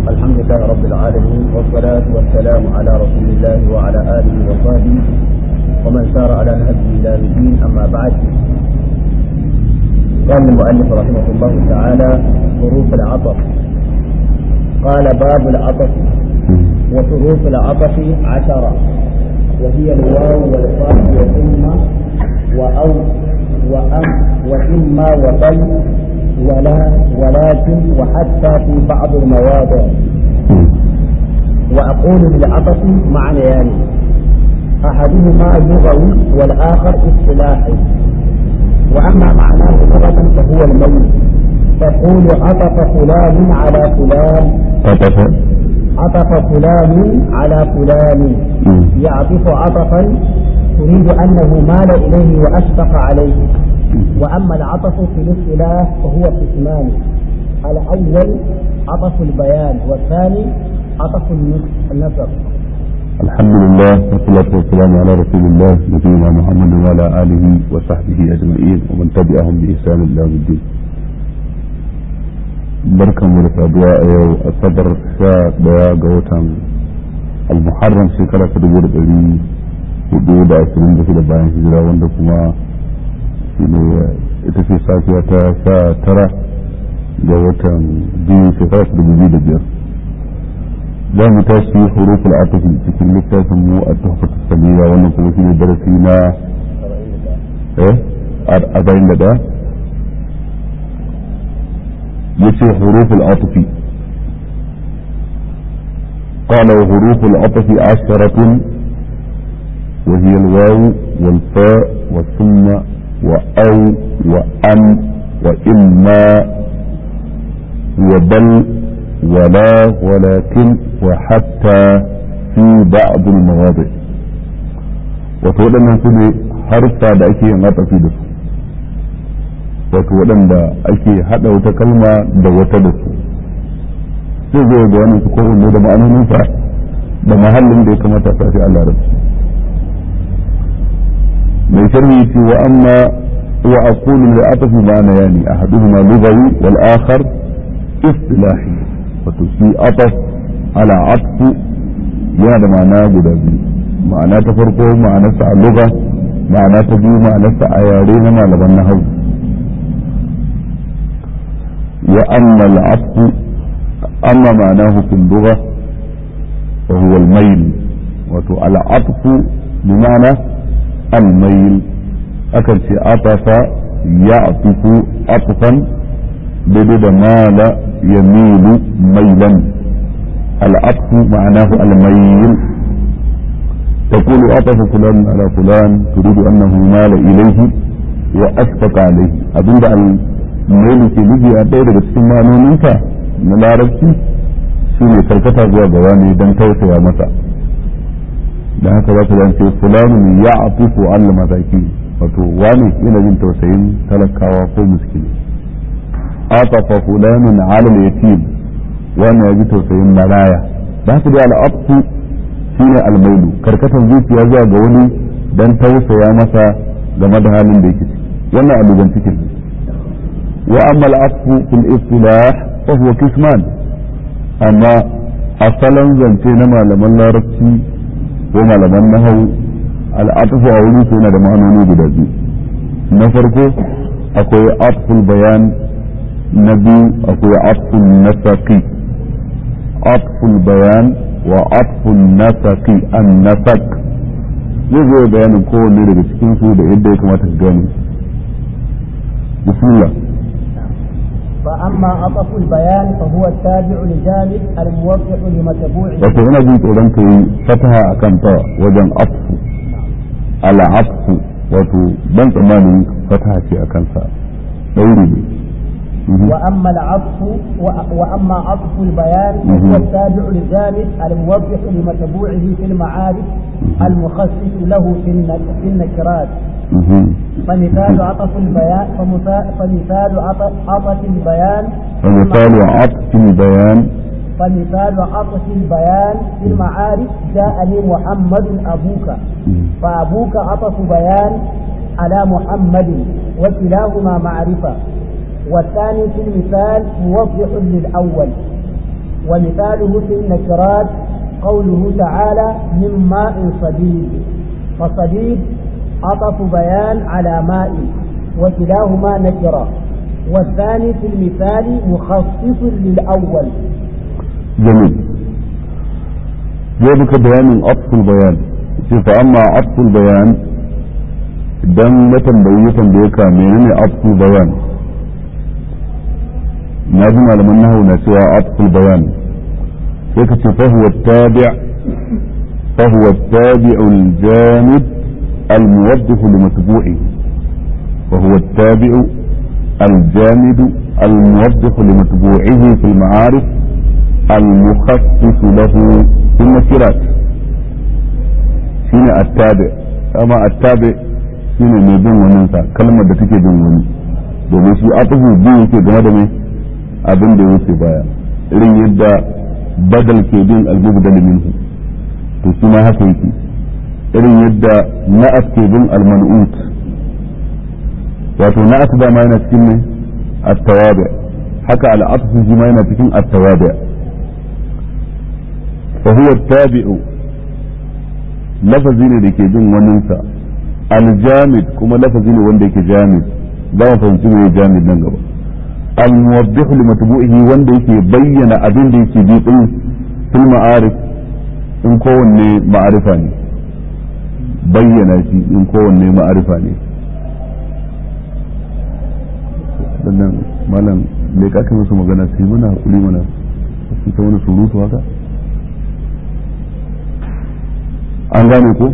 الحمد لله رب العالمين والصلاة والسلام على رسول الله وعلى آله وصحبه ومن سار على نهجه إلى الدين أما بعد قال المؤلف رحمه الله تعالى حروف العطف قال باب العطف وحروف العطف عشرة وهي الواو والفاء وثم وأو وأم وإما وبل ولا ولكن وحتى في بعض المواضع وأقول للعطف معنيان أحدهما لغوي والآخر اصطلاحي وأما معناه لغة فهو الميت تقول عطف فلان على فلان عطف عطف فلان على فلان يعطف عطفا تريد أنه مال إليه وأشفق عليه وأما العطف في الاصطلاح فهو قسمان الأول عطف البيان والثاني عطف النصر الحمد لله والصلاة والسلام على رسول الله نبينا محمد وعلى آله وصحبه أجمعين ومن تبعهم بإحسان إلى يوم الدين barkan mu da saduwa a yau asabar sha daya ga watan almuharram shekara ta dubu da ɗari hudu da ashirin da shida bayan hijira wanda kuma shine ita ce safiya ta sha tara ga watan biyu shekara ta dubu biyu da biyar za mu tashi huruful atafi cikin littafin mu a tuhfatu samiya wannan kuma shine darasi na eh arba'in da ɗaya yace huruful atafi قال وحروف العطف عشرة وهي الواو والفاء والثم وأو وأن وإما وبل ولا ولكن وحتى في بعض المواضع wato waɗannan su ne harfa da ake yin atafi da su wato waɗanda ake haɗa wata kalma da wata da su sai zai ga wani su kowanne da ma'anoninsa da mahallin da ya kamata a sashi a larabci mai sharhi ce wa amma wa aqulu li atafi ma'ana yani ahaduhuma lughawi wal akhar istilahi wato shi ataf ala atfu yana da ma'ana guda biyu ma'ana ta farko ma'anarsa a lugha ma'ana ta biyu ma'anarsa a yare na malaman nahwu wa amma al-atfu amma ma'anahu fil lugha fa huwa al-mayl wato al-atfu bi ma'ana al-mayl akan ce atafa ya'tifu atfan daidai da mala yamilu mailan العطف معناه الميل تقول عطف فلان على فلان تريد انه مال اليه واشفق عليه abin da الميل ke nufi a ɗaya daga cikin ma'anoninka na larabci shi ne karkata zuwa ga wani don tausaya masa da haka za su ce fulanin ya atufu allah mataki wato wani yana jin tausayin talakawa ko miskini atafa fulanin alal yatim wani ya ji tausayin maraya da haka dai al'abtu shine almailu karkatar zuciya zuwa ga wani dan tausaya masa game da halin da yake ciki wannan alugan cikin wa amma al'afu fil istilah fa huwa kisman amma asalan zance na malaman larabci ko malaman nahau al'atufu a wurin yana da ma'anoni guda biyu na farko akwai atful bayan na biyu akwai atful nasaqi عطف البيان وعطف النسق النسق zai zo bayanin kowanne daga cikin su da yadda ya kamata ka gane bismillah فأما عطف البيان فهو التابع لجانب الموفق لمتبوعه wato ina jin tsoron ka yi fataha a kan ta wajen atfu ala atfu wato ban tsammanin fataha ce a kansa ɗauri ne وأما العطف وأما عطف البيان فهو التابع للجانب الموضح لمتبوعه في المعارف المخصص له في النكرات فمثال عطف البيان فمثال عطف البيان فمثال عطف البيان فمثال عطف البيان في المعارف جاءني محمد أبوك فأبوك عطف بيان على محمد وكلاهما معرفة والثاني في المثال موضح للأول ومثاله في النكرات قوله تعالى من ماء صديد فصديد عطف بيان على ماء وكلاهما نكرة والثاني في المثال مخصص للأول جميل ذلك بيان عطف البيان فأما عطف البيان dan na tambayi ya tambaye ka menene atful bayan na ji malaman nahawu na cewa atful bayan sai ka ce fahuwa tabi' fahuwa tabi'u al-jamid al-muwaddih li matbu'i fahuwa tabi'u al-jamid al-muwaddih li matbu'ihi fi al-ma'arif al-mukhassis lahu fi al-nakirat shine at-tabi' amma at-tabi' shine mai bin wani sa kalmar da take bin wani domin shi atufu biyu yake game da mai abin da yake baya irin yadda badal ke bin al-mubdal minhu to shi ma haka yake irin yadda na'at ke bin al-man'ut wato na'at da ma yana cikin ne at-tawabi haka al-atfu shi ma yana cikin at-tawabi fa huwa at-tabi'u lafazi ne da ke bin waninsa aljamid kuma lafazi ne wanda yake jamid za mu fahimci me jamid nan gaba almuwaddihu li matbu'ihi wanda yake bayyana abin da yake bi din fil ma'arif in kowanne ma'arifa ne bayyana shi in kowanne ma'arifa ne sannan malam me ka musu magana sai muna hakuri mana su ta wani surutu haka an gane ko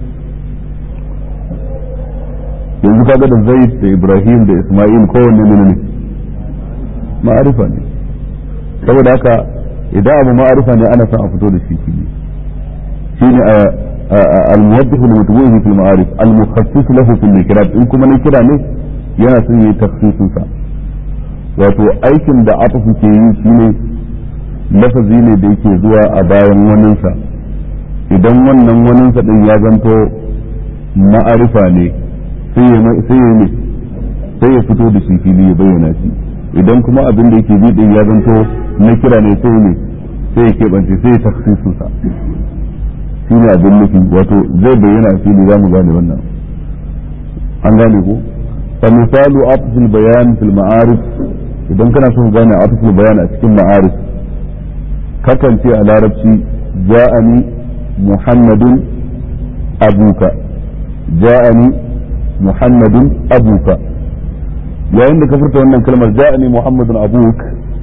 yanzu kaga da zaid da ibrahim da isma'il kowanne ne ne ma'arifa ne saboda haka idan abu ma'arifa ne ana son a fito da shi fili shine al-muwaddihu li matbu'ihi fil ma'arif al-mukhassis lahu fil nikirat in kuma nikira ne yana son yi tafsirin sa wato aikin da atafu ke yi shine lafazi ne da yake zuwa a bayan waninsa idan wannan waninsa din ya zanto ma'arifa ne sai ya ne sai ya fito da shi fili ya bayyana shi idan kuma abin da yake bidin ya zanto na kira ne sai ne sai ya keɓance sai ya taksisu sa shi ne abin nufi wato zai bayyana a fili za mu gane wannan an gane ko fa misalu atfil bayan fil ma'arif idan kana so gane atfil bayan a cikin ma'arif kakan ce a larabci ja'ani muhammadun abuka ja'ani muhammadun abuka yayin da ka furta wannan kalmar ja'ani muhammadun abuk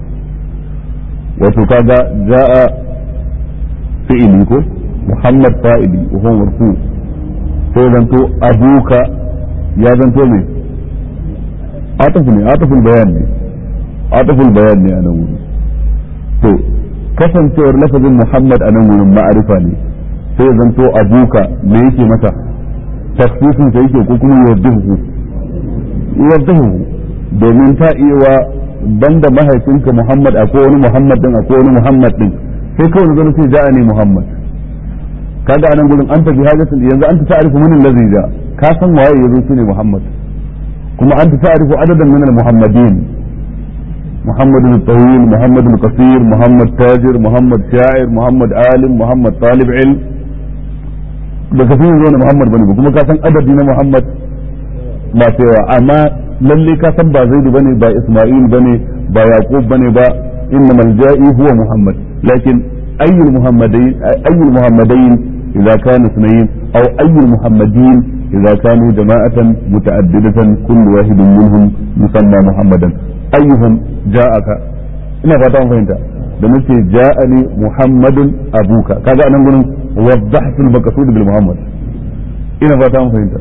wato kaga ja'a fi'ili ko muhammad fa'ili wa huwa marfu sai zanto abuka ya zanto me atafu ne ataful bayan ne ataful bayan ne a nan wuri to kasancewar lafazin muhammad a nan wurin ma'arifa ne sai zanto abuka me yake mata tafsirin sa yake ko kuma yuwaddihu yuwaddihu domin ta iya wa banda mahaifinka Muhammad akwai wani Muhammad din akwai wani Muhammad din sai kawai zan ce ja'a ne Muhammad kaga anan gurin anta bi hajatin yanzu anta ta'rifu min allazi ja ka san waye yazo shine Muhammad kuma anta ta'rifu adadan min al-muhammadin محمد الطويل محمد القصير محمد تاجر محمد شاعر محمد عالم محمد طالب علم da ka fi zo na Muhammad bane ba kuma ka san adadi na Muhammad ba cewa amma lalle ka san ba Zaidu bane ba Isma'il bane ba Yaqub bane ba inna malja'i huwa Muhammad lakin ayyul muhammadain ayyul muhammadain idza kana sunayn aw ayyul muhammadin idza kanu jama'atan muta'addidatan kullu wahidin minhum yusamma Muhammadan ayyuhum ja'aka ina fata mun fahimta da nace ja'ani Muhammadun abuka kaga anan gurin وضحت المقصود بالمحمد ina fata mun fahimta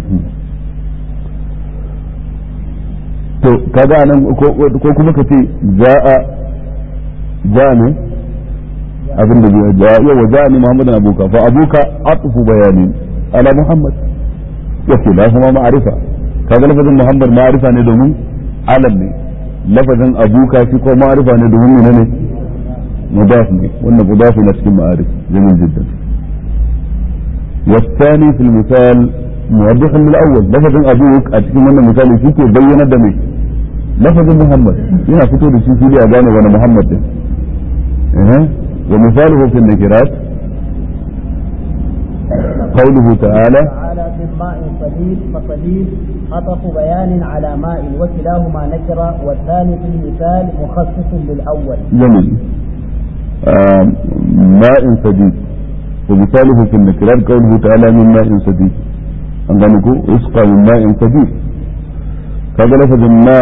to kaga nan ko kuma ka ce ja'a ja'a ne abin da ja'a yawa ja'a ne muhammadan abuka fa abuka atfu bayani ala muhammad wa kilahuma ma'rifa kaga lafazin muhammad ma'rifa ne domin alam ne lafazin abuka shi ko ma'rifa ne domin menene mudaf ne wannan mudaf na cikin ma'arif jamil jiddan والثاني في المثال موضح من الاول لفظ ابوك اتكلم من المثال فيك بين دمي لفظ محمد هنا فتو da shi fili a gane wani Muhammad din أه. ومثاله في النكرات قوله تعالى تعالى من ماء صديد فصديد عطف بيان على ماء وكلاهما نكرة والثاني في المثال مخصص للأول جميل آه ماء سديد ومثاله في النكرات قوله تعالى من ماء سديد عندنا يسقى من ماء سديد kaga lafazin ma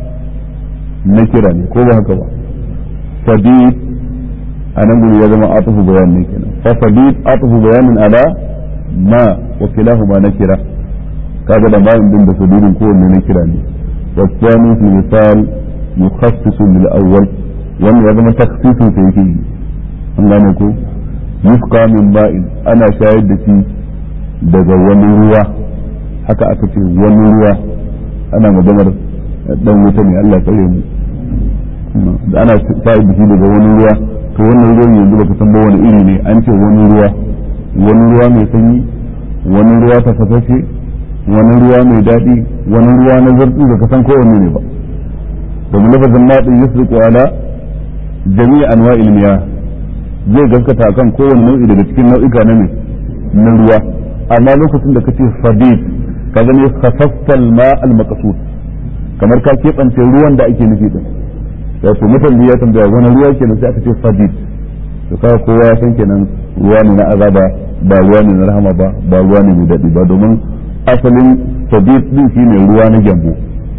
na kira ne ko ba haka ba sadid a nan gudu ya zama atufu bayan ne kenan fa sadid atufu bayanin ala ma wa kilahuma na kira kaga da ma'in din da sadidin kowanne na kira ne wa tsani fi misal yukhassisu lil awwal wannan ya zama takhsisun sai yake an gane ko yusqa min ma'in ana shayar da shi daga wani ruwa haka aka ce wani ruwa ana maganar dan wuta ne Allah tsare mu da ana sa'id da shi daga wani ruwa to wannan ruwan yanzu baka san ba wani iri ne an ce wani ruwa wani ruwa mai sanyi wani ruwa ta fasashe wani ruwa mai daɗi wani ruwa na zartsi baka san kowanne ne ba domin lafazin maɗin yusriqu ala jami'i anwa'il miyah zai gaskata akan kowanne nau'i daga cikin nau'ika na ne na ruwa amma lokacin da kace sadid ka gane khasaffal ma al maqsud kamar ka keɓance ruwan da ake nufi din wato mutum ya tambaya wani ruwa kenan sai aka ce sadid to kaga kowa ya san kenan ruwa ne na azaba ba ruwa ne na rahama ba ba ruwa ne mai daɗi ba domin asalin sadid din shine ruwa na gyambo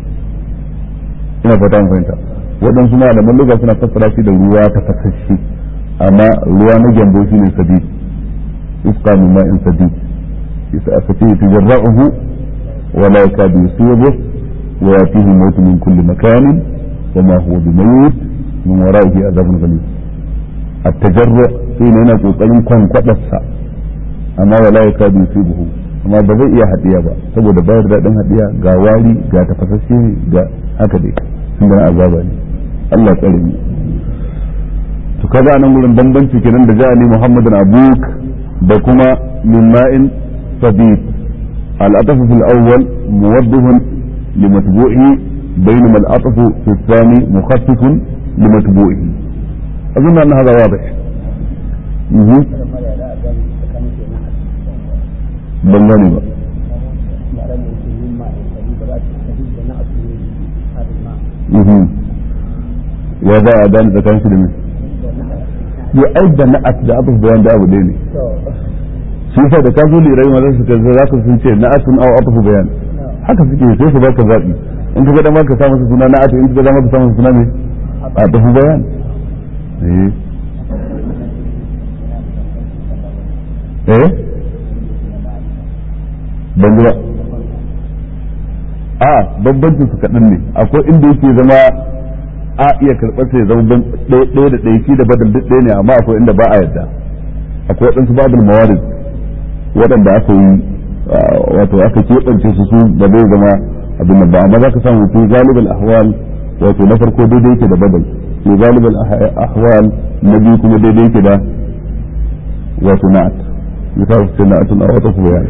ina fata mun fahimta waɗansu malaman lugha suna fassara shi da ruwa ta fasashe amma ruwa na gyambo shine sadid isqa min ma'in sadid isa aka ce tajarra'uhu ولا يكاد يصيبه ويأتيه الموت من كل مكان وما هو بميت من ورائه عذاب غليظ التجرع حين هنا kokarin kwankwadarsa amma wala ya kadu yusibuhu amma ba zai iya hadiya ba saboda bayar daɗin hadiya ga wari ga tafasashe ga haka dai sun gana azaba ne Allah tsare mu to kaga nan gurin bambanci kenan da ja'ali Muhammadun abuk da kuma min ma'in sabit العطف في الأول موضح لمتبوعه بينما العطف في الثاني مخفف لمتبوعه أظن أن هذا واضح مه. بلغني بقى مه. يا ذا أدان إذا كان شيء يؤيد نأت da abu bayan da abu ɗaya ne shi yasa da ka zo lirai ma su kaza za ka sun ce na'atun aw atfu bayan haka suke sai su baka zabi in ka ga dama ka sa masa suna na'atu in ka ga dama ka sa masa suna ne atfu bayan eh eh ban ji ba a bambancin su kaɗan ne akwai inda yake zama a iya karɓar sai zama ɗaya da ɗaya shi da badal duk ɗaya ne amma akwai inda ba a yadda akwai waɗansu babul mawarid waɗanda aka yi wato aka keɓance su su da zai zama abin nan ba amma za ka samu fi galibal ahwal wato na farko daidai yake da badal fi galibal ahwal na biyu kuma daidai yake da wato na'at misal sai na'atun a wata kuma yani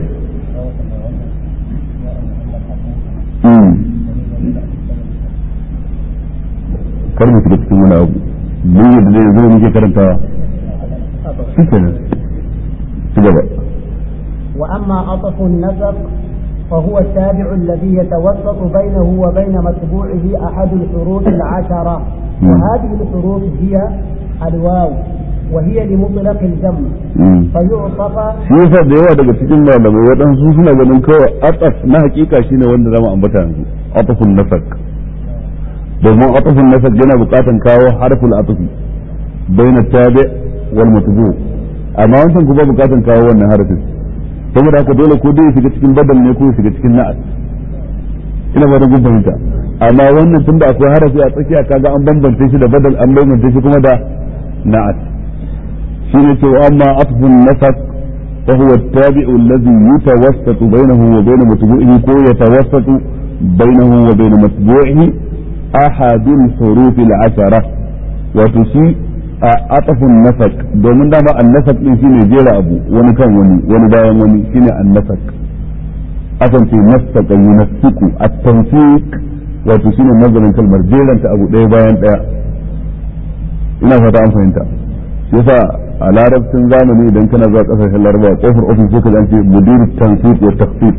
kar mu shiga cikin wani abu mun yadda zai zo muke karantawa shi kenan ci gaba وأما عطف النسق فهو التابع الذي يتوسط بينه وبين متبوعه أحد الحروف العشرة وهذه الحروف هي الواو وهي لمطلق الجمع فيعطف shi yasa da yawa daga cikin malamai waɗansu suna ganin kawai ataf na hakika shine wanda zama ambata yanzu atafun nasak domin atafun nasak yana buƙatan kawo harful atafi baina tabi wal matbu amma wancan kuma buƙatan kawo wannan harfin saboda haka dole ko dai shiga cikin badal ne ko ya shiga cikin na'at ina ba da gun fahimta amma wannan tunda akwai harafi a tsakiya kaga an bambance shi da badal an bambance shi kuma da na'at shine ce wa amma atfun nafaq fa huwa at-tabi'u alladhi yatawassatu bainahu wa bain matbu'ihi ko yatawassatu bainahu wa bain matbu'ihi ahadul huruf al-ashara wato shi a atafin nasak domin dama annasak din shine jera abu wani kan wani wani bayan wani shine annasak akan ce nasaka yunasiku at-tanfiq wato shine nazarin kalmar jeranta abu ɗaya bayan ɗaya ina fata an fahimta yasa a larabcin zamani idan kana zuwa kasashen larabawa kofar ofis suka zance mudir tansif wa tafsir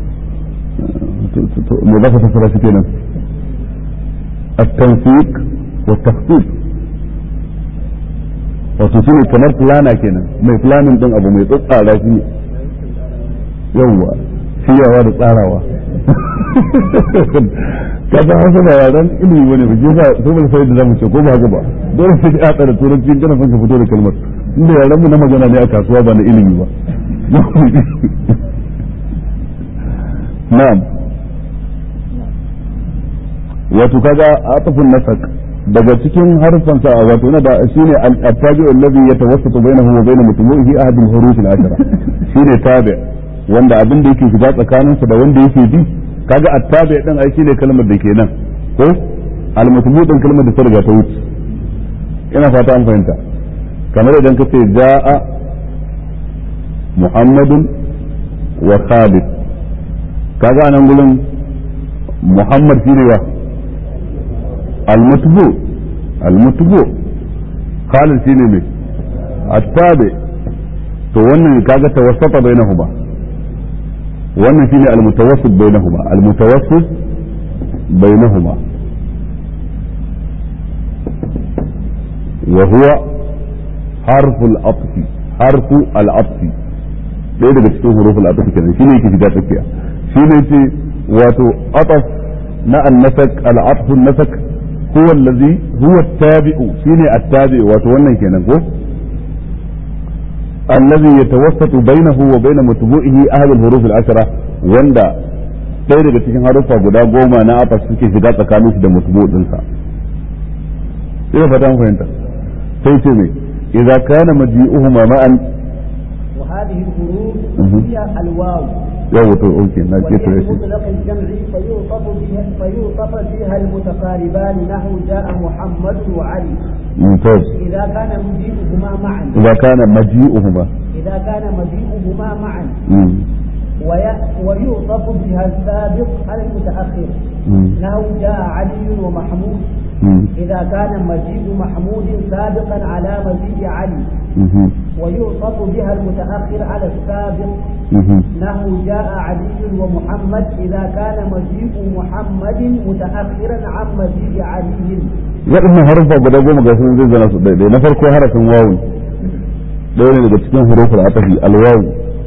me za ka fassara shi kenan at-tansiq wa tafsir wato shine kamar plana kenan mai planin din abu mai tsatsara shi yawwa shiryawa da tsarawa kaga hausa ba yaran ilimi bane ba jefa sai ba sai da zamu ce ko ba haka ba dole sai ka tsara turanci kana son ka fito da kalmar inda yaran mu na magana ne a kasuwa ba na ilimi ba na'am wato kaga atafun nasak daga cikin harfan sa wato na da shine al-tabi alladhi yatawassatu bainahu wa bain mutumuhi ahad al-huruf al-ashara shine tabi wanda abin da yake shiga tsakaninsa da wanda yake bi kaga attabi din ai shine kalmar da ke nan ko al-mutmu din kalmar da ta riga ta wuce ina fata an fahimta kamar idan ka ce jaa muhammadun wa khalid kaga anan gurin muhammad shine wa al-mutbu al-mutbu khalid shine me attabi to wannan kaga tawassata bainahuma wannan shine almutawassit bainahuma almutawassit bainahuma wa huwa harfu al-atf harfu al-atf ɗaya daga cikin huruful atf kenan shine yake shiga tsakiya shine ce wato ataf na an-nasak al-atf an-nasak huwa allazi huwa at-tabi'u shine at-tabi'u wato wannan kenan ko الذي يتوسط بينه وبين متبوئه أهل الحروف العشرة وندا ɗaya daga cikin haruffa guda goma na afas suke shiga tsakanin su da mutubu ɗinsa ina fata an fahimta sai ce me idza kana maji'uhuma ma'an وهذه الحروف هي الواو yawa to okay na ke to وهي yace مطلق الجمع فيوصف بها فيوصف بها المتقاربان نحو جاء محمد وعلي mumtaz إذا كان مجيئهما معا idza kana maji'uhuma إذا كان مجيئهما معا mm وي- ويوصف بها السابق على المتأخر mm نحو جاء علي ومحمود mm إذا كان مجيء محمود سابقا على مجيء علي mhm ويوصف بها المتأخر على السابق mhm نحو جاء علي ومحمد إذا كان مجيء محمد متأخرا عن مجيء علي waɗannan haruffa guda goma ga sun zai zana su ɗaiɗai na farko harafin wawun ɗaya ne daga cikin huruful atafi alwawu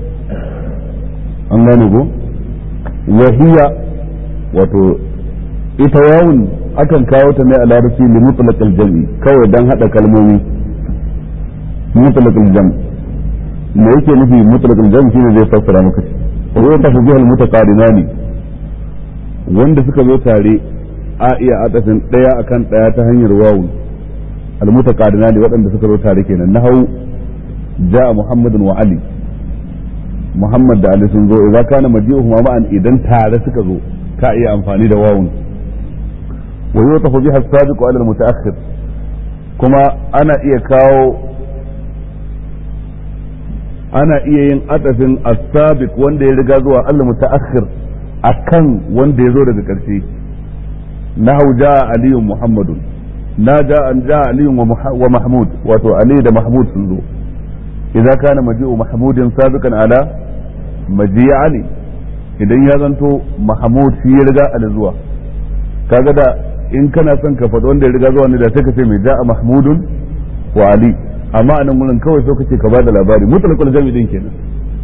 an gane ko wahiya wato ita wawun akan kawo ta ne a larabci li mutlaqal jam'i kawai dan hada kalmomi mutlaqal jam' me yake nufi mutlaqal jam' shine zai fassara maka shi wa yatafu biha al mutaqarinani wanda suka zo tare a iya atafin daya akan daya ta hanyar wawun al mutaqarinani waɗanda suka zo tare kenan nahau ja'a muhammadun wa ali Muhammad da Ali sun zo idza kana maji'uhuma ma'an idan tare suka zo ka iya amfani da wawun wa yutafu biha as-sabiq 'ala al-muta'akhir kuma ana iya kawo ana iya yin atafin as-sabiq wanda ya riga zuwa al-muta'akhir akan wanda ya zo daga ƙarshe nahu ja'a aliyu muhammadun na ja'a ja'a aliyu wa Muha- wa mahmud wato ali da mahmud sun zo idza kana maji'u mahmudin sabiqan ala maji'i ali idan ya zanto mahmud shi ya riga ali zuwa kaga da in kana son ka faɗi wanda ya riga zuwa ne da sai ka ce mai ja'a mahmudun wa ali amma anan gurin kawai so kace ka bada labari mutlaqul jami din kenan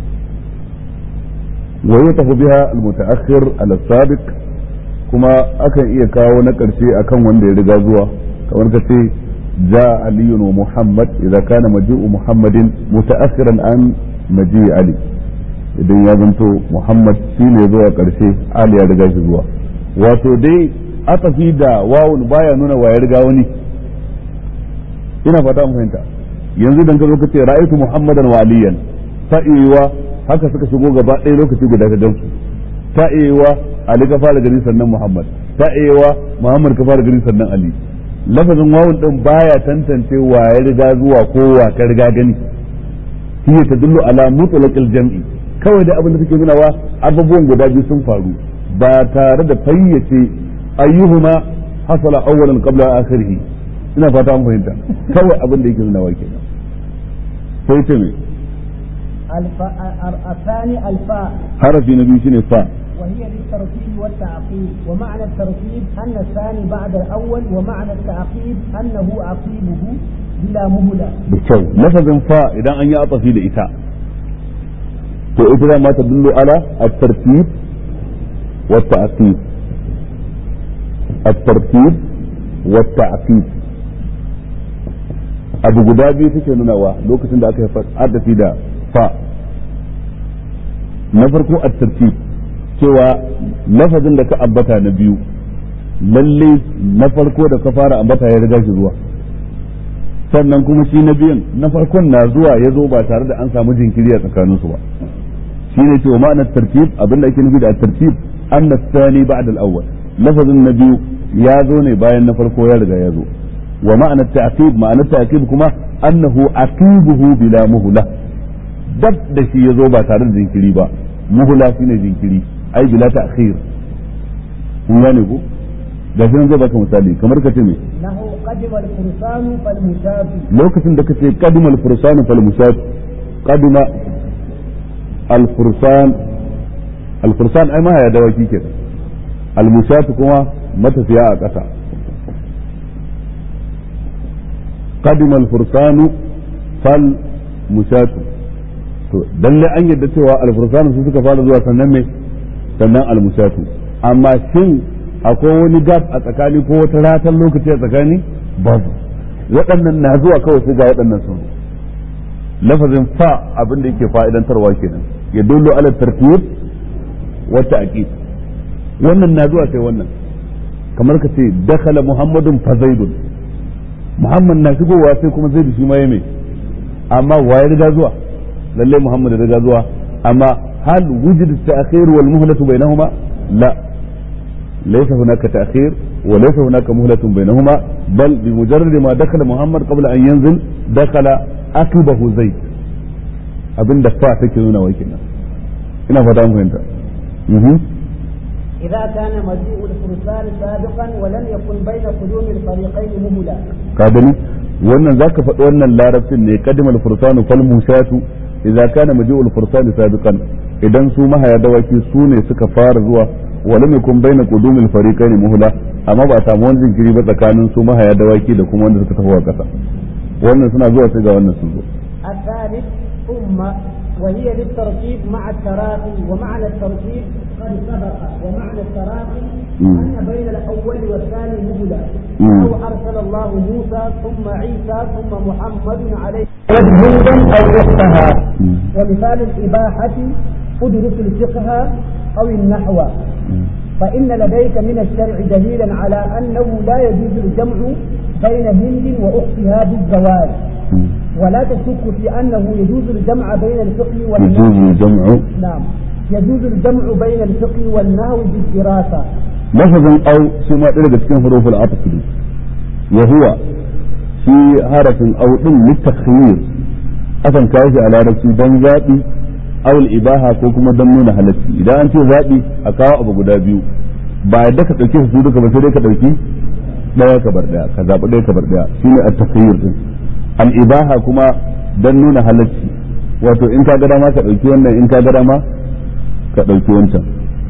wa yutafu biha al mutaakhir ala sabiq kuma akan iya kawo na karshe akan wanda ya riga zuwa kamar ka ce جاء علي ومحمد إذا كان مجيء محمد متأخرا عن مجيء علي idan ya zanto Muhammad shi ne zuwa ƙarshe Ali ya riga shi zuwa wato dai atafi da wawun baya nuna wa ya riga wani ina fata mun fahimta yanzu dan ka zo ka ce ra'aytu Muhammadan wa Aliyan ta iya haka suka shigo gaba ɗaya lokaci guda ka gansu ta iya Ali ka fara gani sannan Muhammad ta iya Muhammad ka fara gani sannan Ali lafazin wawun din baya tantance wa ya riga zuwa ko wa ka riga gani hiya tadullu ala mutlaqil jam'i kawai da abin da take nuna wa abubuwan guda biyu sun faru ba tare da fayyace ayyuhuma hasala awwalan qabla akhirih ina fata an fahimta kawai abin da yake nuna wa kenan sai ta me الفاء الثاني الفاء harafi na biyu shine fa وهي للترتيب والتعقيب ومعنى الترتيب أن الثاني بعد الأول ومعنى التعقيب أنه عقيبه بلا مهلة da kyau lafazin fa idan an yi atafi da ita to ita da ma tadullu ala at-tartib wa at-ta'qib at-tartib wa at-ta'qib abu guda biyu suke nunawa lokacin da aka yi adafi da fa na farko at-tartib cewa lafazin da ka ambata na biyu lalle na farko da ka fara ambata ya riga shi zuwa sannan kuma shi na biyan na farkon na zuwa ya zo ba tare da an samu jinkiri a tsakaninsu ba shi ne cewa ma'anar tartib abinda ake nufi da tartib anna thani ba'da al-awwal lafazin na biyu ya zo ne bayan na farko ya riga ya zo wa ma'anar ta'qib ma'anar ta'qib kuma annahu aqibuhu bila muhla dab da shi ya zo ba tare da jinkiri ba muhla shine jinkiri ai bila ta'khir kun gane ko ga shi nan zai baka misali kamar ka ce me له قدم الفرسان فالمشافي lokacin da kace qadimal fursan fal musat qadima al fursan al fursan ai ma ya dawaki ke al musat kuma matafiya a ƙasa qadima al fursan fal musat to dalle an yadda cewa al fursan su suka fara zuwa sannan me sannan al musat amma shin akwai wani gap a tsakani ko wata ratan lokaci a tsakani babu waɗannan na zuwa kawai sai ga waɗannan sun lafazin fa abin da yake fa'idantarwa kenan ya dullo ala tartib wa ta'qib wannan na zuwa sai wannan kamar ka ce dakhala muhammadun fa zaidun muhammad na shigowa sai kuma zaidu shi ma ya mai amma waye riga zuwa lalle muhammad riga zuwa amma hal wujid ta'khir wal muhlatu bainahuma la ليس هناك تأخير وليس هناك مهلة بينهما بل بمجرد ما دخل محمد قبل أن ينزل دخل أكبه زيد abin da fa take nuna wai kenan ina fata mun fahimta إذا كان مجيء الفرسان سابقا ولم يكن بين قدوم الفريقين مهلة ka gani wannan zaka faɗi wannan larabcin ne kadimal fursanu fal musatu idza kana maji'ul fursani sabiqan idan su mahaya dawaki su ne suka fara zuwa ولم يكن بين قدوم الفريقين مهلة amma ba a samu wani jinkiri ba tsakanin su mahaya dawaki da kuma wanda suka tafi a ƙasa wannan suna zuwa sai ga wannan sun zo الثالث ثم وهي للترتيب مع التراخي ومعنى الترتيب قد سبق ومعنى التراخي مم. أن بين الأول والثاني مهلة مم. أو أرسل الله موسى ثم عيسى ثم محمد عليه هودا أو أختها ومثال الإباحة ادرس الفقه أو النحو فإن لديك من الشرع دليلا على أنه لا يجوز الجمع بين هند وأختها بالزواج ولا تشك في أنه يجوز الجمع بين الفقه والنحو يجوز الجمع نعم يجوز الجمع بين الفقه والنحو بالدراسة lafazin au shi ma ɗaya daga cikin huruful atf ne wa huwa shi harafin au din litakhir akan kawo shi a larabci dan zabi awul ibaha ko kuma dan nuna halacci idan an ce zabi a kawo abu guda biyu ba yadda ka dauke su duka ba sai dai ka dauki daya ka bar daya ka zabi daya ka bar daya shine at-takhyir din al ibaha kuma dan nuna halacci wato in ka ga dama ka dauki wannan in ka ga dama ka dauki wancan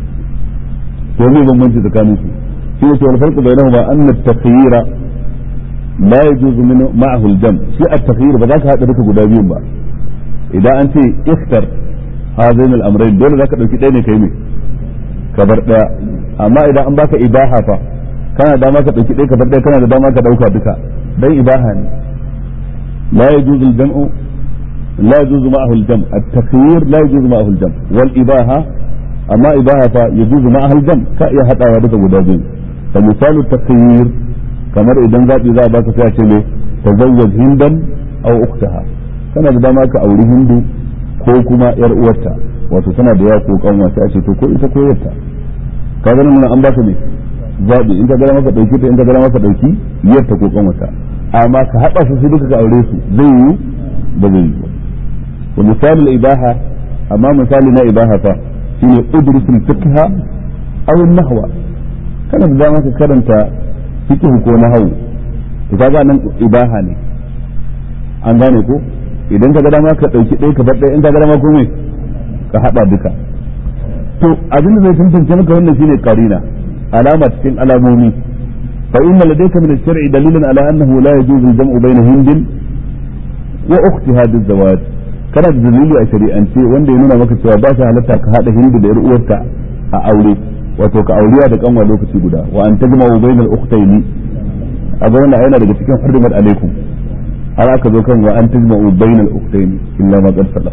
to zai bambanci tsakanin su shi ne wal farqu bainahuma anna at-takhyira la yajuzu min ma'ahu al-jam shi at-takhyir ba za ka hada duka guda biyun ba idan an ce ikhtar hazain al-amrayn dole za ka dauki ɗaya ne kai ne ka bar ɗaya amma idan an baka ibaha fa kana da dama ka dauki ɗaya ka bar ɗaya kana da dama ka dauka duka dan ibaha ne la yajuzu al-jam'u لا يجوز معه الجمع التخيير لا يجوز معه الجمع والإباحة أما إباحة يجوز معها الجمع كأي حتى ورد ودابين فمثال التخيير كما إذا ذات إذا باك فيها شيء تزوج هندا أو أختها كان إذا ماك أولي هندو ko kuma yar uwarta wato tana da yawa ko kanwa sai a ce to ko ita ko yarta ka ga nan an baka ne zabi in ka ga maka dauki ta in ka ga maka dauki yarta ko kanwata amma ka hada su su duka ka aure su zai yi ba zai yi ba ومثال الإباحة أمام مثال لا إباحة هي أدرس الفقه أو النحو كان إذا ما كرنت فقه كو نحو إذا كان إباحة ne an gane ko idan ka ga dama ka dauki ɗaya ka bar ɗaya in ka ga dama ko me ka hada duka to abin da zai tantance maka wannan shine qarina alama cikin alamomi fa inna ladayka min ash-shar'i dalilan ala annahu la yajuzu al-jam'u bayna hindin wa ukhtiha biz-zawaj kana da dalili a shari'ance wanda ya nuna maka cewa ba shi halatta ka hada hindu da yar uwarta a aure wato ka auriya da kanwa lokaci guda wa an tajma'u bainal ukhtaini a ga wannan yana daga cikin hurmat alaikum har aka zo kan wa an tajma'u bainal ukhtaini illa ma qad salaf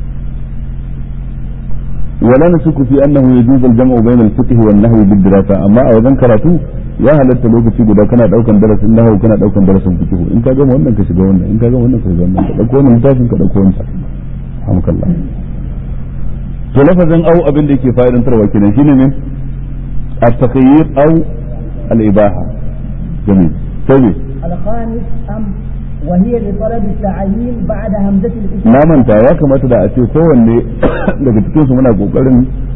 ولا نشك في انه يجوز الجمع بين الفقه والنحو بالدراسه اما a wajen karatu ya halatta lokaci guda kana daukan darasin nahwu kana daukan darasin fiqh in ka gama wannan ka shiga wannan in ka gama wannan ka shiga wannan ka dauko wannan littafin ka dauko wannan hamkallah to lafazin au abin da yake fa'idantarwa kenan shine ne at-taqyid au al-ibaha jamil sai الخامس أم وهي لطلب التعيين بعد همزة الاسم na manta ya kamata da a ce kowanne daga cikin su muna kokarin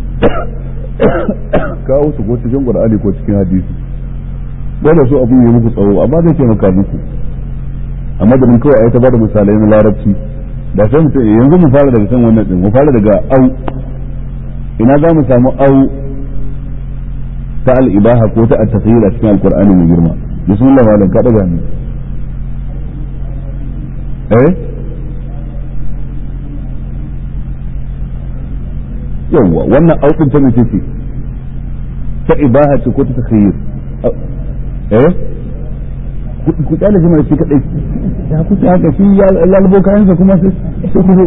kawo su ko cikin qur'ani ko cikin hadisi dole su abin yi muku tsawo amma zai taimaka muku a madadin kawai ai ta bada misalai na larabci da sai mu ce yanzu mu fara daga kan wannan din mu fara daga au ina za mu samu au ta al-ibaha ko ta at-takhayyur a cikin alqur'ani mai girma bismillah malam ka daga ni eh yawwa wannan aukin ta mace ce ta ibaha ce ko ta takhayyur eh ku kyale jima shi kadai ya kuce haka shi ya lalbo kayansa kuma sai sai ku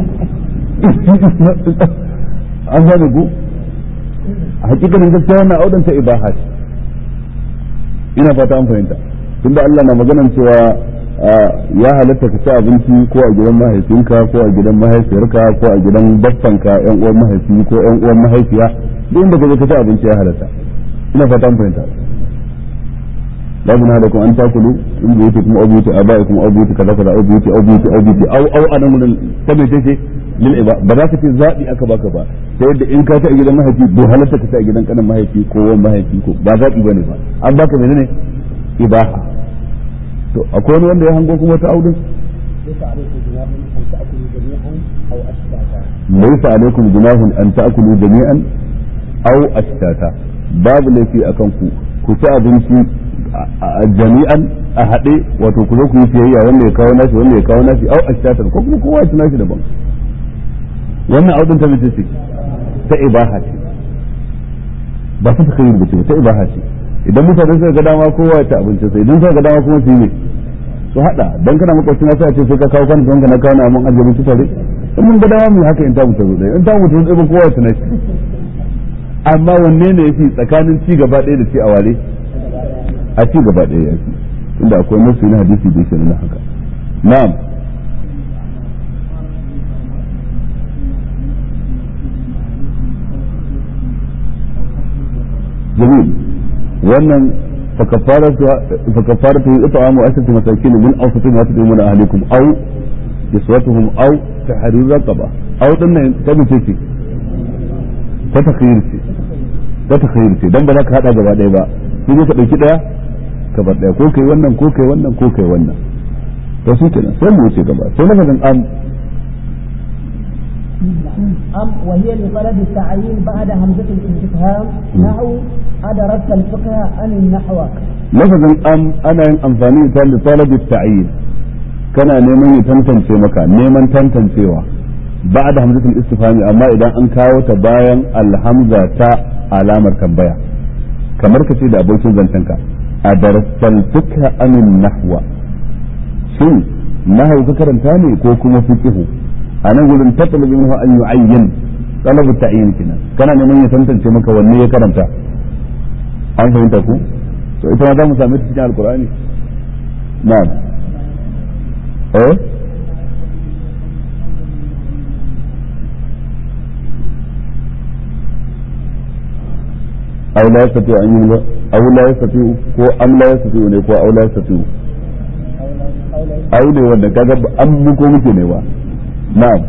an gane ku a hakikanin gaskiya wannan audan ta ibaha ce ina fata an fahimta tunda Allah na maganan cewa ya halatta ka ci abinci ko a gidan mahaifinka ko a gidan mahaifiyarka ko a gidan baffanka yan uwan mahaifi ko yan uwan mahaifiya duk inda ka je ka ci abinci ya halatta ina fata an fahimta لا جناح لكم ان تاكلوا من بيوتكم او بيوت ابائكم او بيوت كذا كذا او بيوت او بيوت او بيوت او او انا من كما تيجي للعبا ba za ka ce zaɓi aka baka ba ta yadda in ka ta a gidan mahaifi bai halatta ka ta a gidan kanan mahaifi ko wani mahaifi ko ba zaɓi bane ba an baka menene ibaha to akwai wani wanda ya hango kuma ta audin ليس عليكم جناح أن تأكلوا جميعا أو laysa alaikum junahun an ta'kulu jami'an aw أشتاتا ashtata babu laifi akan ku ku ci abinci jami'an a haɗe wato ku zo ku yi siyayya wanda ya kawo nashi wanda ya kawo nashi aw ashtata ko kuma kowa ya ci nashi daban wannan audin ta mace ce ta ibaha ce ba ta takayyur ba ce ta ibaha ce idan mutane suka ga dama kowa ya ci abinci sai idan suka ga dama kuma su yi ne su hada dan kana makwabci na sai a ce sai ka kawo kan ka na kawo na mun ajiye mutu tare in mun ga dama mu haka in ta mutu ɗaya in ta mutu ɗaya kowa ya ci nashi amma wanne ne yafi tsakanin ci gaba ɗaya da ci a ware a ci gaba ɗaya ya fi inda akwai nasu na hadisi da yake nuna haka na'am jamil wannan فكفارته إطعام عشرة مساكين من أوسط ما تطعمون أهلكم أو كسوتهم أو تحرير رقبة أو تنين تمسيكي تتخير شيء تتخير شيء دم بذاك هذا gaba ɗaya ba sai dai ka ɗauki ɗaya ka bar ɗaya ko kai wannan ko kai wannan ko kai wannan to shi kenan sai mu wuce gaba sai lafazin am أم وهي لطلب التعيين بعد همزة الاستفهام نحو أدرست الفقه عن النحو lafazin am ana yin amfani da li talabi ta'yin kana neman ya tantance maka neman tantancewa ba'da hamzatul istifhami amma idan an kawo ta bayan alhamza ta alamar tambaya kamar ka ce da abokin zancenka a darasal fiqh amin nahwa shin nahwu ka karanta ne ko kuma fiqh a nan gurin tatlubu minhu an yu'ayyin talabu ta'yin kina kana neman ya tantance maka wanne ya karanta an fahimta ku to ita ma za mu same ta cikin alkur'ani na'am eh aw la yastati an yi aw la yastati ko am la yastati ne ko aw la yastati aw ne wanda kaga an mu ko muke ne ba na'am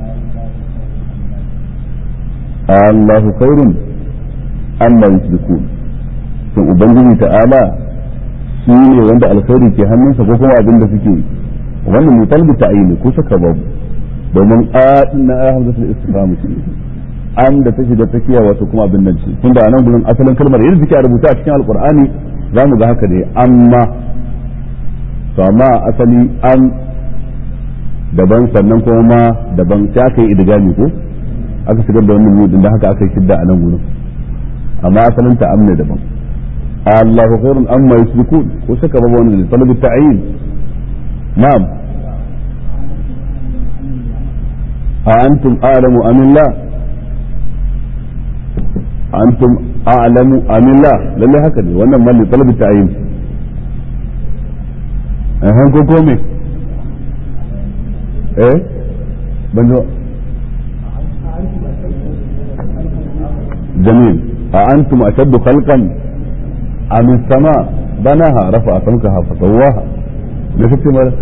Allahu khairun amma yusrikun to ubangiji ta'ala shi ne wanda alkhairi ke hannunsa ko kuma abin da suke wannan mai talbi ta'ayini ko saka babu domin a din na ayat hamzatul istifham ce an da ta shiga tsakiya wato kuma abin nan ce tunda anan gurin asalin kalmar yadda take a rubuta a cikin alqur'ani za mu ga haka ne amma to amma asali an daban sannan kuma ma daban sai aka yi idgami ko aka shigar da wannan mudin da haka aka yi shidda a nan gurin amma asalin ta amne daban Allahu khairun amma yusrikun ko shaka babu wannan talabi ta'yin na'am a antum a'lamu am Allah antum a'lamu am Allah lalle haka ne wannan malli talabi ta'yin eh ko ko me eh ban zo جميل أأنتم أشد خلقا أم السماء بناها رفع سمكها فسواها نفس ماذا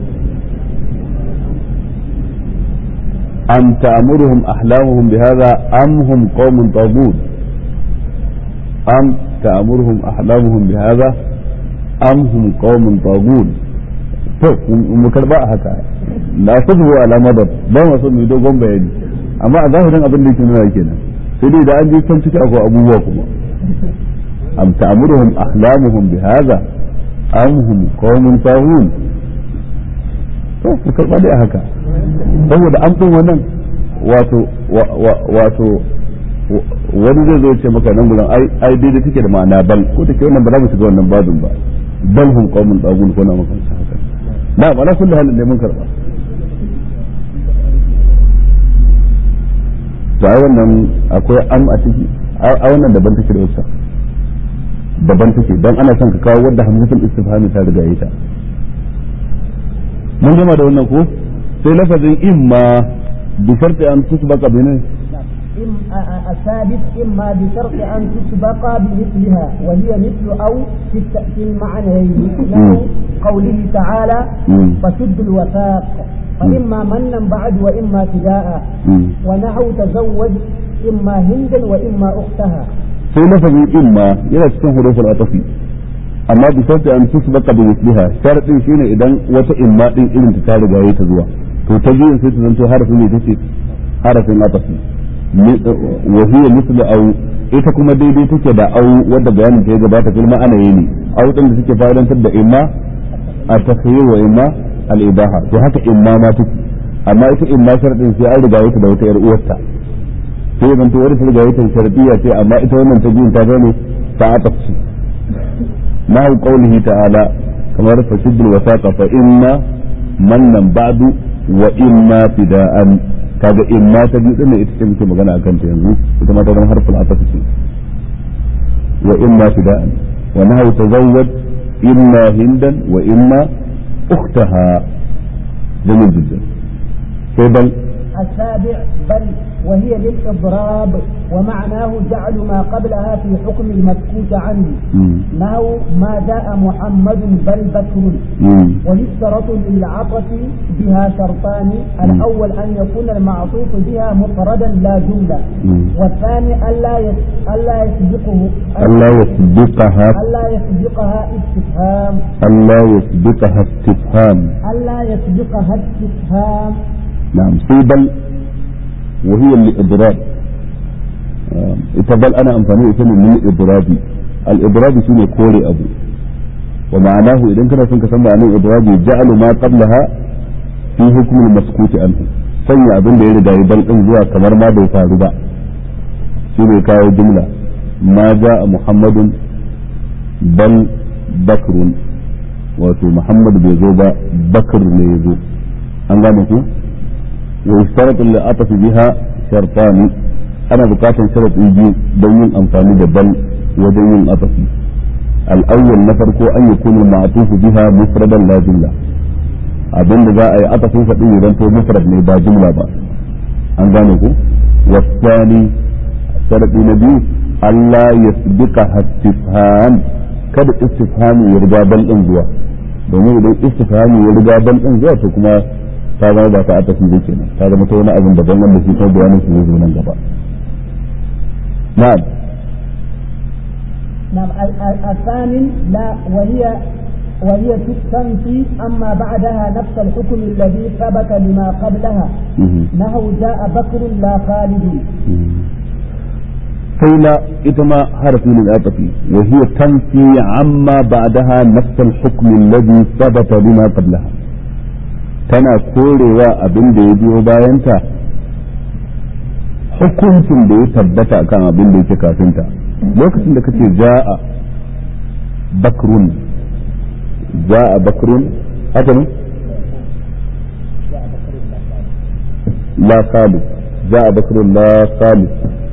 أم تأمرهم أحلامهم بهذا أم هم قوم طاغون أم تأمرهم أحلامهم بهذا أم هم قوم طاغون to mu karba a haka la sabu ala madad ba ma so mu dogon bayani amma a zahirin abin da yake nuna kenan sai dai da an je can ciki akwai abubuwa kuma am ta'muruhum ahlamuhum bi hadha am hum qaumun tahun to ku karba dai haka saboda an tun wannan wato wato wani zai zo ce maka nan gudan ai ai daidai take da ma'ana bal ko take wannan ba za mu shiga wannan babin ba bal hum qaumun tahun ko na maka haka na ala kullu halin da mun karba to ai wannan akwai am a ciki a wannan daban take da wasa daban take dan ana son ka kawo wanda hamzatul istifhami ta riga yi ta mun gama da wannan ko sai lafazin imma bi sharti an tusbaqa bi ne الثالث إما بشرط أن تسبق بمثلها وهي مثل أو في المعنيين نحو قوله تعالى فشد الوثاق فإما منا بعد وإما فداء ونحو تزوج إما هندا وإما أختها sai lafazin imma yana cikin hurufin atafi amma bi sharti an tusbaka bi misliha sharadin shine idan wata imma din irin ta riga yayi ta zuwa to ta biyun sai ta zanto harafin ne take harafin atafi wa hiya mislu aw ita kuma daidai take da au wanda bayanin ta ya gabata fil ma'ana ne au din da take fa'idantar da imma a takhayyur wa imma al-ibaha to haka imma ma take amma ita imma sharadin sai an riga yake da wata yar uwarta sai zan to wani riga yake sharadiyya ce amma ita wannan ta biyun ta zama ta atafsi na qaulihi ta'ala kamar fasiddul wasaqa fa inna mannan ba'du wa imma fida'an kaga imma ta biyu din ita ce muke magana akan ta yanzu ita ma ta zama harful atafsi wa imma fida'an wa nahu tazawwaj imma hindan wa imma أختها جميل جدا في بل السابع بل وهي للإضراب ومعناه جعل ما قبلها في حكم المسكوت عنه نحو ما جاء محمد بل بكر ويشترط للعطف بها شرطان الأول أن يكون المعطوف بها مفردا لا جملة والثاني ألا ألا يسبقه ألا يسبقها ألا يسبقها استفهام ألا يسبقها استفهام ألا يسبقها استفهام نعم في بل وهي الإضراب ita bal ana amfani da ita ne min idrabi al idrabi shine kore abu wa ma'anahu idan kana son ka san ma'anar idrabi ja'alu ma qablaha fi hukm al maskuti anhu sanya abin da ya riga ya bal din zuwa kamar ma bai faru ba shine kawo jumla ma ja'a muhammadun bal bakrun wato muhammad bai zo ba bakr ne ya zo an gane ku ويشترط للعطف بها شرطان أنا بقاطع شرط يجي دون أنفاني بل ودون عطف الأول نفرق أن يكون المعطوف بها مفردا لا جملة abin da za a yi atafin sa din idan to mufrad ne ba jumla ba an gane ku wasani sharadi na biyu Allah yasbiqa istifham kada istifhami ya riga bal din zuwa domin idan istifhami ya riga bal din zuwa to kuma ta zama ba ta atafi ba kenan ta zama ta wani abin daban wanda shi kuma bayanin su zai zo nan gaba na'am نعم الثامن لا وهي وهي تنفي أما بعدها نفس الحكم الذي ثبت لما قبلها نهو جاء بكر لا خالد قيل إتما حرف للعطف وهي تنفي عما بعدها نفس الحكم الذي ثبت لما قبلها tana korewa abin da ya biyo bayanta hukuncin da ya tabbata akan abin da yake kafinta lokacin da kace ja'a bakrun ja'a bakrun haka ne la khalid ja'a bakrun la khalid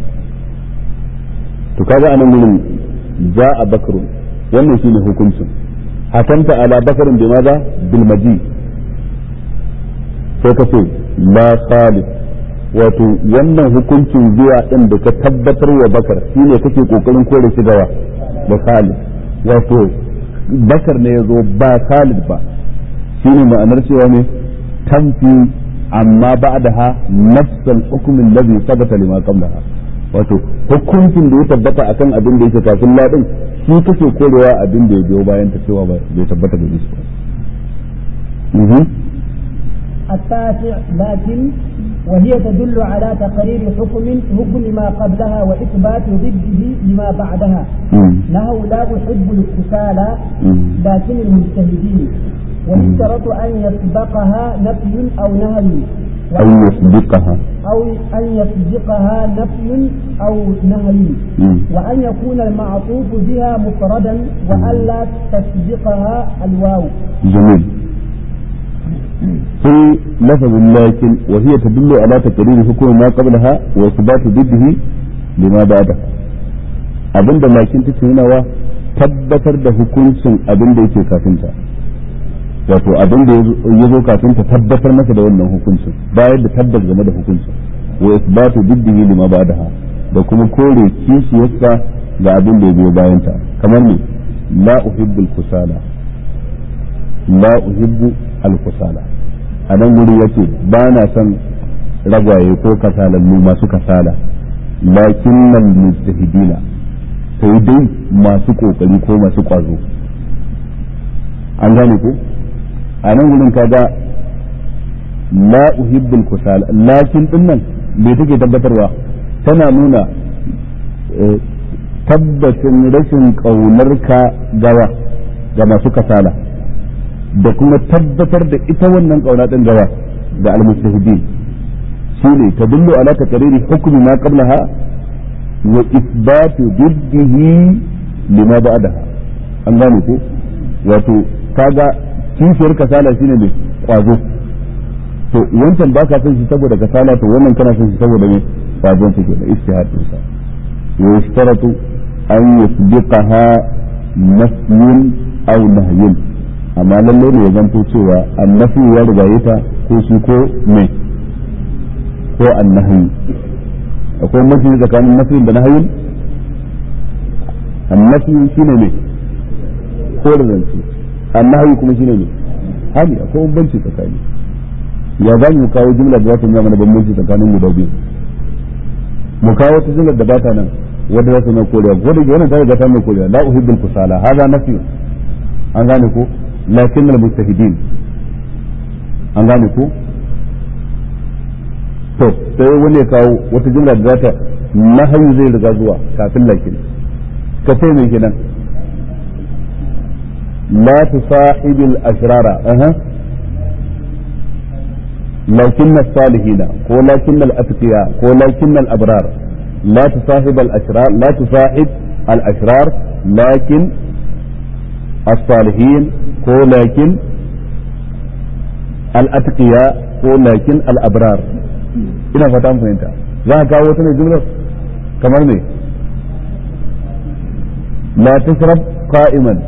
to kaga anan gurin ja'a bakrun wannan shine hukuncin hakanta ala bakarin bi maza bil maji sai ka ce la khalid wato wannan hukuncin zuwa din da ka tabbatar wa bakar shine kake kokarin kore shi gawa da khalid wato bakar ne yazo ba khalid ba shine ma'anar cewa ne tamfi amma ba'daha nafsal hukm alladhi sabata lima qablaha wato hukuncin da ya tabbata akan abin da yake kafin ladin shi kake korewa abin da ya biyo bayan ta cewa bai tabbata da shi ba التاسع لكن وهي تدل على تقرير حكم حكم ما قبلها وإثبات ضده لما بعدها نهو لا أحب الاتصال لكن المجتهدين ويشترط أن يسبقها نفي أو نهي أو يسبقها أو أن يسبقها نفي أو نهي وأن يكون المعطوف بها مفردا وألا تسبقها الواو جميل في لفظ لكن وهي تدل على تقرير حكم ما قبلها وإثبات ضده لما بعدها abinda lakin take nunawa tabbatar da hukuncin abin da yake kafinta wato abin da ya zo kafin ta tabbatar masa da wannan hukuncin bayar da tabbas game da hukuncin wa isbatu diddihi lima ba'daha da kuma kore kishiyarsa ga abin da ya biyo bayan ta kamar ne la uhibbul kusala la uhibbu al kusala a nan guri yace ba na son ragwaye ko kasalallu masu kasala lakinnal mujtahidina sai dai masu kokari ko masu kwazo an gane ko a nan wurin kaga la uhibbul kusala lakin din nan me take tabbatarwa tana nuna tabbacin rashin ƙaunarka gawa ga masu kasala da kuma tabbatar da ita wannan ƙauna din gawa ga almustahidin shine tadullu ala taqriri hukmi ma qablaha wa isbatu diddihi lima ba'daha an gane ko wato kaga kishiyar kasala shine mai kwazo to wancan baka son shi saboda kasala to wannan kana son shi saboda mai kwazon take da istihadin sa wa yashtaratu an yasbiqaha nafyun aw nahyun amma lalle ne ya zanto cewa annafi ya rigaye ta ko shi ko mai ko annahyi akwai mafi tsakanin nafi da nahyun annafi shine mai ko da zance annahi kuma shine ne hali akwai bambanci tsakani ya za mu kawo jumla da za ta nuna mana bambanci tsakanin guda biyu mu kawo wata jumla da bata nan wadda za ta nuna korewa ko da wannan ta riga ta nuna korewa la uhibbul kusala hada nafi an gane ko lakin al mustahidin an gane ko to sai wani ya kawo wata jumla da za ta nahayu zai riga zuwa kafin lakin ka ce mai kenan لا تصاحب الأشرار أه. لكن الصالحين ولكن الأتقياء ولكن الأبرار لا تصاحب الأشرار لا تصاحب الأشرار لكن الصالحين ولكن الأتقياء ولكن الأبرار ina fata mun fahimta za ka kawo wata mai jumlar kamar me la tashrab qa'iman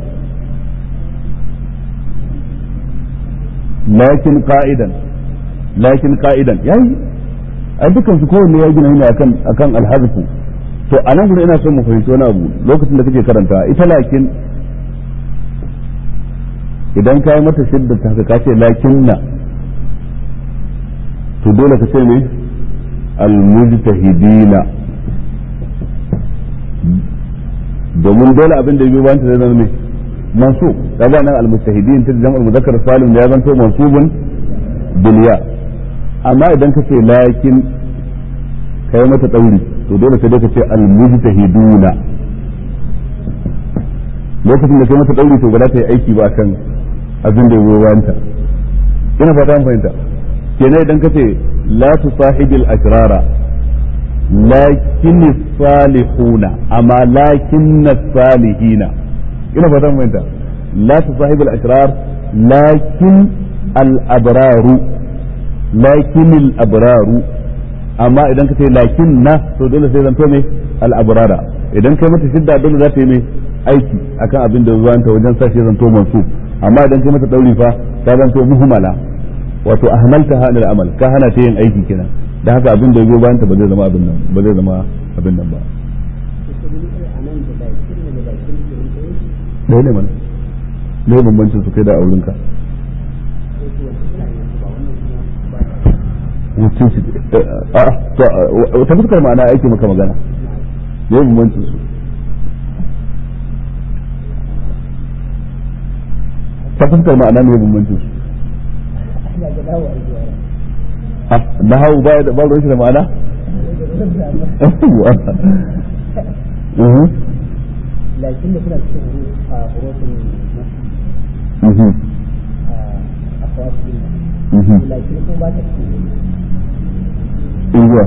lakin qa'idan lakin qa'idan yayi ai dukan su kowanne ya gina ne akan akan alhazfu to a nan gurin ina son mu fahimci wani abu lokacin da kake karanta ita lakin idan ka yi mata shidda ta haka kace lakinna to dole ka ce ne almujtahidina domin dole abin da ya biyo bayan ta zai zama ne mansub kaga nan al-mujtahidin ta jam'ul muzakkar salim da ya zanto mansubun bil ya amma idan ka ce lakin kai mata dauri to dole sai dai ka ce al-mujtahiduna lokacin da kai mata dauri to ba za ta yi aiki ba kan abin da ya wanta ina fata an fahimta kenan idan ka ce la tusahibil asrara lakin salihuna amma lakin salihina ina fata an fahimta la tusahibil asrar lakin al abraru lakin al abraru amma idan ka ce lakin na to dole sai zanto me al abrara idan kai mata shidda dole za ta yi mai aiki akan abin da zuwanta wajen sa shi zanto mansub amma idan kai mata dauri fa ta zanto muhmala wato ahmalta ha al amal ka hana ta yin aiki kenan da haka abin da ya zo bayan ta ba zai zama abin nan ba zai zama abin nan ba ɗaya ne mana ne bambancin su kai da aurinka wacce shi a ta fuskar ma'ana aiki maka magana ne bambancin su ta fuskar ma'ana ne bambancin su na hau ba da ba shi da ma'ana لكن كنا في حروف أخوات لكن كم بعد إيوه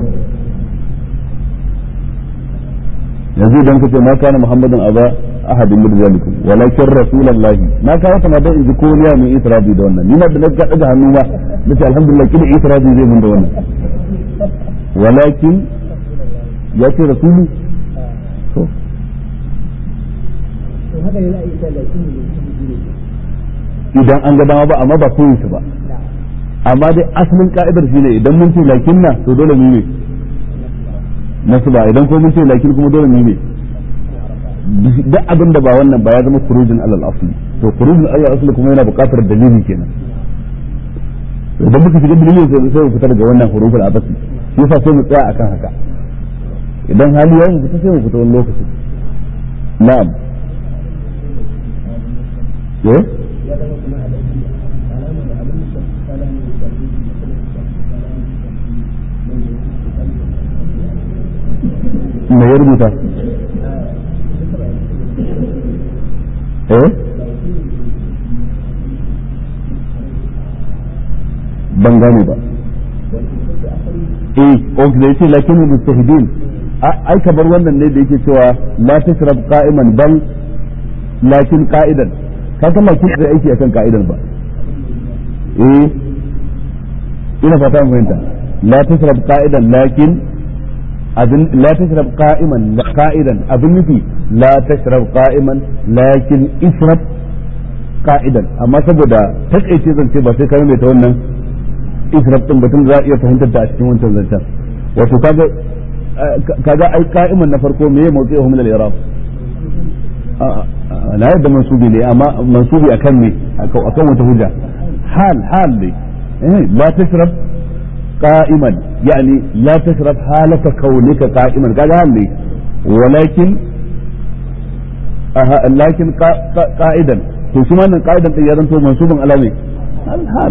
yanzu idan kace ma kana muhammadin aba ahadin min zalikum walakin rasulullahi na kawo ta ma dan inji ko ne mai itirabi da wannan ni ma da naga daga hannu ma nace alhamdulillah kida itirabi zai mun da wannan walakin ya ce rasulu to هذا لا يسأل لكن idan an ga dama ba amma ba koyi ba amma dai asalin ka'idar shine idan mun ce lakin na to dole mu ne nasu ba idan ko mun ce lakin kuma dole mu ne duk abin da ba wannan ba ya zama kurujin alal asli to kurujin alal asli kuma yana buƙatar dalili kenan idan muka shiga dalili sai sai mu fita daga wannan huruful abasi shi yasa sai mu tsaya akan haka idan hali ya mu fita sai mu fita wani lokaci na'am eh me ya rubuta eh ban gane ba eh ok da yace lakin mustahidin ai kamar wannan ne da yake cewa la tashrab qa'iman bal lakin qa'idan ka ga lakin da aiki akan qa'idan ba eh ina fata mun fahimta la tashrab qa'idan lakin abin la tashrab qa'iman qa'idan abin nufi la tashrab qa'iman lakin ishrab qa'idan amma saboda takaice zance ba sai ka mai ta wannan ishrab din batun za a iya fahimtar ta a cikin wancan zancen wato kaga kaga ai qa'iman na farko meye mawqi'uhum min al-i'rab la yadda mansubi ne amma mansubi akan ne akan wata hujja hal hal ne la tashrab قائما يعني لا تشرب حالة كونك قائما قال لي ولكن أه لكن قائدا to shi wannan qa'idan din ya zanto mansubun alami alhal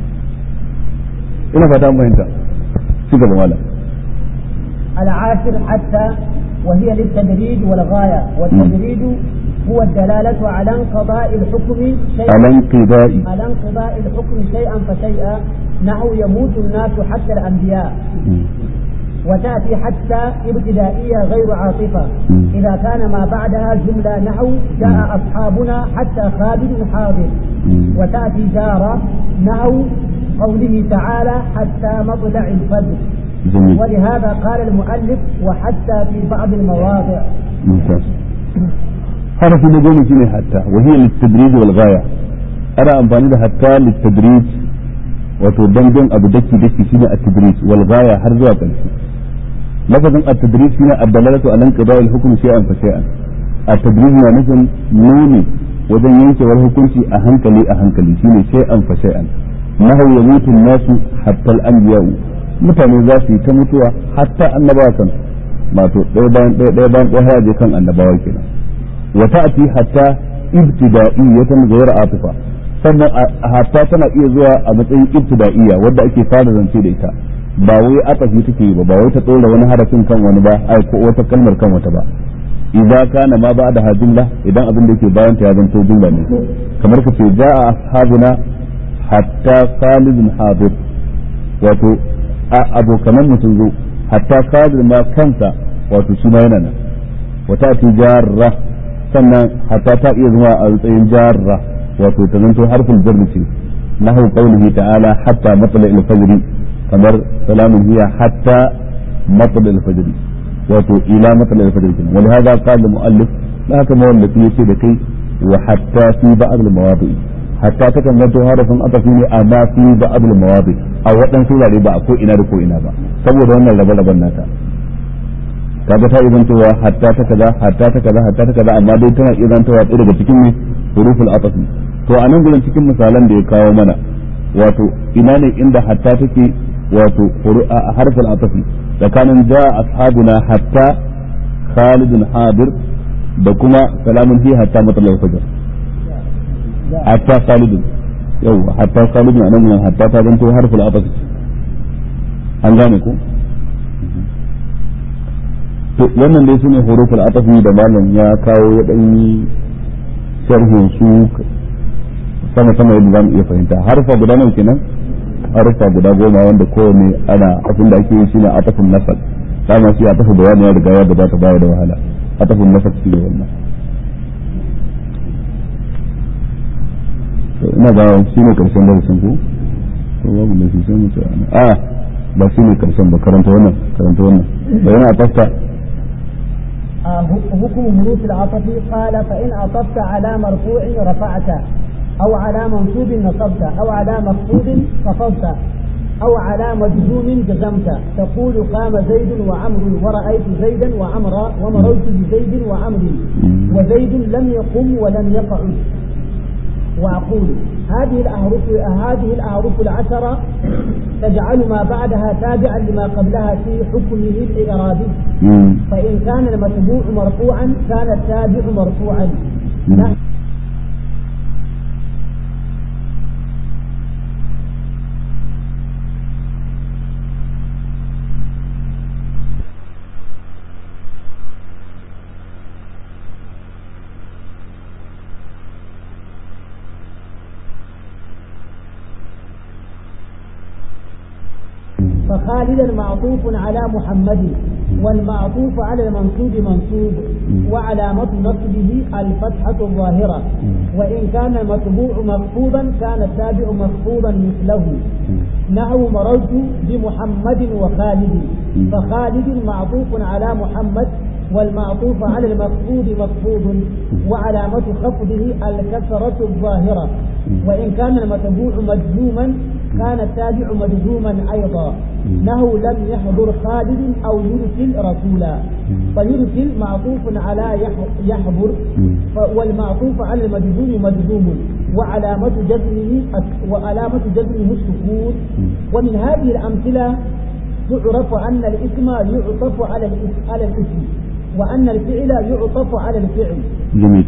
ina fata mun fahimta ci gaba mala العاشر حتى وهي للتدريج والغاية والتدريج هو الدلالة على انقضاء الحكم شيئا على انقضاء على انقضاء الحكم شيئا فشيئا نحو يموت الناس حتى الأنبياء وتأتي حتى ابتدائية غير عاطفة إذا كان ما بعدها جملة نحو جاء أصحابنا حتى خالد حاضر وتأتي جارة نحو قوله تعالى حتى مطلع الفجر جميل ولهذا قال المؤلف وحتى في بعض المواضع ممتاز حرف النجوم شنو حتى وهي للتدريج والغاية أنا أمفاني حتى للتدريج wato dangon abu daki daki shine at-tadrij wal ghaya har zuwa ƙarshe lafazin at-tadrij shine ad-dalalatu ala inqida'il hukm shay'an fa shay'an at-tadrij na nufin nuni wajen yankewar hukunci a hankali a hankali shine shay'an fa shay'an nahu yamutu nasu hatta al-anbiya mutane za su yi ta mutuwa hatta annabawa kan wato ɗaya bayan ɗaya ɗaya bayan ɗaya je kan annabawa kenan wa ta'ati hatta ibtida'iyatan ghayra atifa sannan hatta tana iya zuwa a matsayin ibtida'iyya wadda ake fara zance da ita ba wai atafi take yi ba ba wai ta dora wani harafin kan wani ba ai ko wata kalmar kan wata ba idza kana ma ba da jumla idan abin da yake bayan ta ya zanto jumla ne kamar ka ce ja'a ashabuna hatta khalidun hadir wato abokanan mu sun zo hatta khalid ma kansa wato shi ma yana nan wata tijarra sannan hatta ta iya zama a matsayin jarra wato ta zanto harfin jarri ce nahu qawlihi ta'ala hatta matla al-fajr kamar salamun hiya hatta matla al-fajr wato ila matla al-fajr kin wal hada qala muallif la haka mawallafi yace da kai wa hatta fi ba'd al-mawadi hatta ta kan zanto harafin atafi ne amma fi ba'd al-mawadi a waɗansu wurare ba a ko ina da ko ina ba saboda wannan rabe-raben nata kaga ta izantowa hatta ta kaza hatta ta kaza hatta ta kaza amma dai tana izantowa ɗaya daga cikin ne huruful atafi to a nan gurin cikin misalan da ya kawo mana wato ina ne inda hatta take wato harful atafi tsakanin ja ashabuna hatta khalidun hadir da kuma salamun hi hatta matsalar fajar hatta khalidun yau hatta khalidun a nan gurin hatta ta zanto harful atafi an gane ko to wannan dai sune huruful atafi da malam ya kawo ya dan yi sharhin su sama sama yadda zamu iya fahimta harfa guda nawa kenan harfa guda goma wanda kowane ana abin da ake yi shine atafin nasal dama shi atafu bayani ya riga ya gabata baya da wahala atafin nasal shi ne wannan to ina ga shi ne karshen darasin ku to babu da shi sai mu ce a ba shi ne karshen ba karanta wannan karanta wannan bayan a tafta حكم حروف العطف قال فإن عطفت على مرفوع رفعت أو على منصوب نصبت أو على مخفوض خفضت أو على مجزوم جزمت تقول قام زيد وعمر ورأيت زيدا وعمرا ومررت بزيد وعمر وزيد لم يقم ولم يقعد وأقول هذه الأحرف هذه الأحرف العشرة تجعل ما بعدها تابعا لما قبلها في حكمه الإعرابي فإن كان المتبوع مرفوعا كان التابع مرفوعا فخالدا معطوف على محمد والمعطوف على المنصوب منصوب وعلامة نصبه الفتحة الظاهرة وإن كان المتبوع مخفوضا كان التابع مخفوضا مثله نحو مررت بمحمد وخالد فخالد معطوف على محمد والمعطوف على المخفوض مخفوض وعلامة خفضه الكسرة الظاهرة وإن كان المتبوع مجزوما كان التابع مجزوما أيضا له لم يحضر خالد أو يرسل رسولا فيرسل معطوف على يحضر والمعطوف على المجزوم مجزوم وعلامة جزمه وعلامة جزمه السكون ومن هذه الأمثلة تعرف أن الاسم يعطف على على الاسم وأن الفعل يعطف على الفعل. جميل.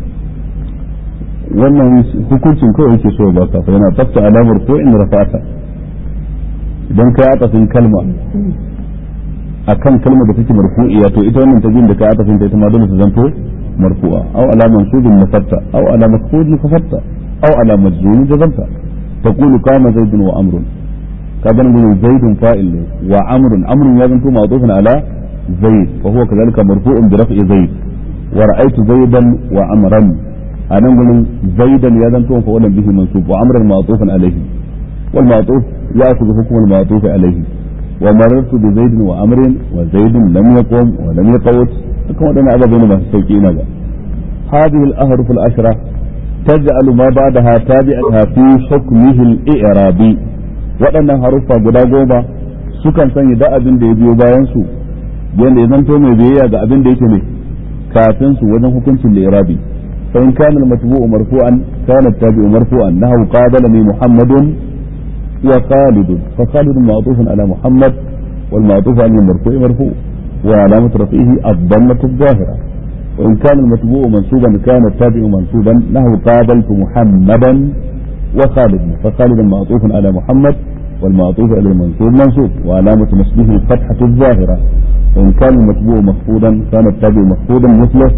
wannan hukuncin kawai yake so ba ka fa yana tafta alamar ko in rafata idan kai atafin kalma akan kalmar da take marfu'iya to ita wannan tajin da kai atafin ta ita ma dole ta zanto marfu'a aw ala mansubin nafatta aw ala mafqudin kafatta aw ala majzumin jazamta taqulu qama zaidun wa amrun kaga nan zaidun fa'il ne wa amrun amrun ya zanto ma'tufun ala zaid wa huwa kadhalika marfu'un bi raf'i zaid wa ra'aytu zaidan wa amran anan gurin zaidan ya zanto fa'ulan bihi mansub wa amran ma'tufun alayhi wal ma'tuf ya'khudhu hukm al ma'tuf alayhi wa marartu bi zaid wa amrin wa zaid lam yaqum wa lam yaqut kuma wadannan ababe ne masu sauki ina ga hadhihi al ahruf al ashra تجعل ما بعدها تابعها في حكمه الإعرابي waɗannan haruffa guda goma sukan sanya da abin da ya biyo bayan su yadda ya zanto mai biyayya ga abin da yake ne kafin su wajen hukuncin da irabi fa in kana al-matbu'u marfu'an kana at-tabi'u marfu'an nahu qabalani muhammadun wa khalid fa khalid ma'tufun ala muhammad wal ma'tuf ala al-marfu'i marfu' wa alamatu rafihi ad-dammatu adh-dhahira وإن كان المتبوع منصوبا كان التابع منصوبا نحو قابلت محمدا وخالد فخالدا معطوف على محمد والمعطوف على المنصوب منصوب وعلامة نصبه الفتحة الظاهرة وإن كان المتبوع مخفوضا كان التابع مخفوضا مثله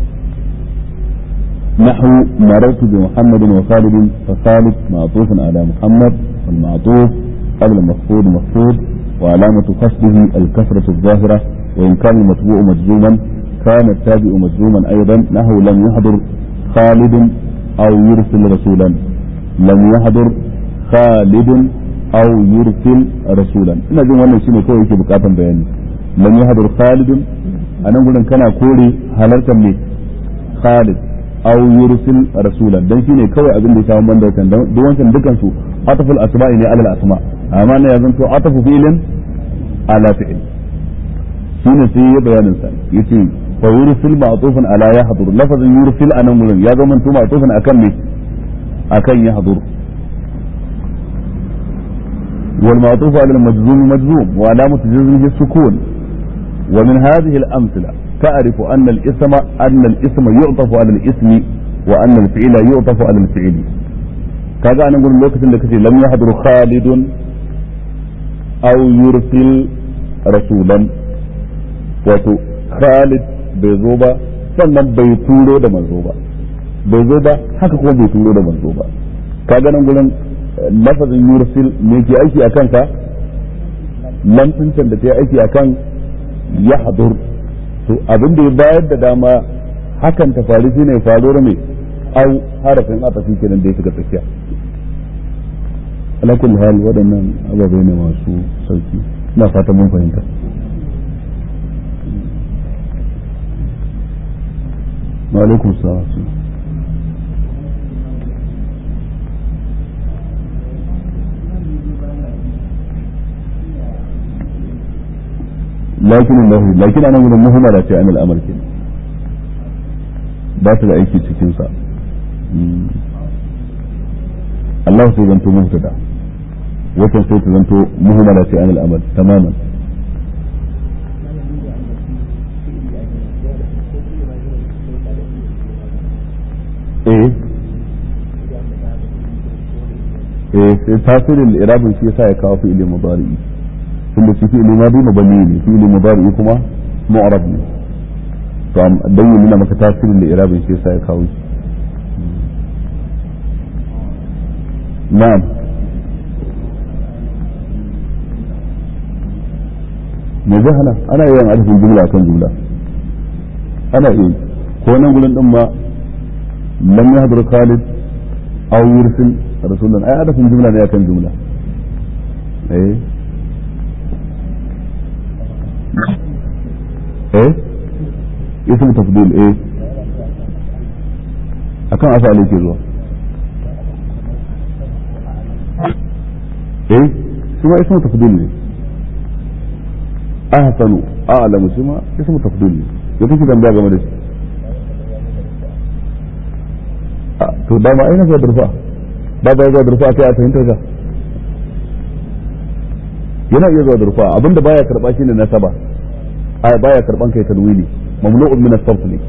نحو مررت بمحمد وخالد فخالد معطوف على محمد والمعطوف قبل المخفوض مخفوض وعلامة قصده الكسرة الظاهرة وإن كان المتبوع مجزوما كان التابع مجزوما أيضا نحو لم يحضر خالد أو يرسل رسولا لم يحضر خالد أو يرسل رسولا ina jin wannan shine kawai yake bukatan bayani lam yahdur Khalid anan gurin kana kore halartar ne Khalid aw yursil rasulan dan shine kawai abin da ya samu banda kan duk wancan dukan su ataful asma'i ne alal asma amma ne yanzu to atafu fi'lin ala fi'l shine sai ya bayanin sa yace fa yursil ma'tufan ala yahdur lafazin yursil anan gurin ya zama to ma'tufan akan me akan yahdur والمعطوف على المجزوم مجزوم وعلامة جزمه السكون ومن هذه الأمثلة تعرف أن الاسم أن الاسم يعطف على الاسم وأن الفعل يعطف على الفعل كذا أنا أقول لك إنك لم يحضر خالد أو يرسل رسولا wato Khalid bai zo ba sannan bai turo da manzo ba bai zo ba haka kuma bai turo da manzo ba kaga nan gurin lafazin yursil me ke aiki a kanka lamfincin da ta aiki a kan ya hadur to abin da ya bayar da dama hakan ta faru shine faruwar mai au harafin atafi kenan da ya shiga tsakiya ala kulli hal waɗannan ababai ne masu sauki ina fatan mun fahimta wa alaikum salam lakin Allah lakin anan gurin muhammada ce anil amr ke ba ta da aiki cikin sa Allah sai zanto mubtada wata sai ta zanto muhammada ce anil amr tamaman eh eh sai tasirin irabin shi yasa ya kawo fi'ili mudari'i tunda shi fi'ili madi mabani ne fi'ili mudari kuma mu'rab ne to dan yi nuna maka tasirin da irabin shi yasa ya kawo shi na'am me zai hana ana yin arzikin jumla kan jumla ana iya ko nan gurin din ma lam yahdur khalid aw yursil rasulan ai arzikin jumla ne akan jumla eh ايه اسم تفضيل ايه akan asali ke zuwa eh shi ma ismu tafdil ne ahsanu a'lamu shi ma ismu tafdil ne ya kike tambaya game da shi to da ma aina zuwa durfa ba ba zuwa durfa kai a fahimtar ka yana iya zuwa durfa abinda baya karba shine nasaba aya baya karban kai tanwini mamnu'un min as-sarf ne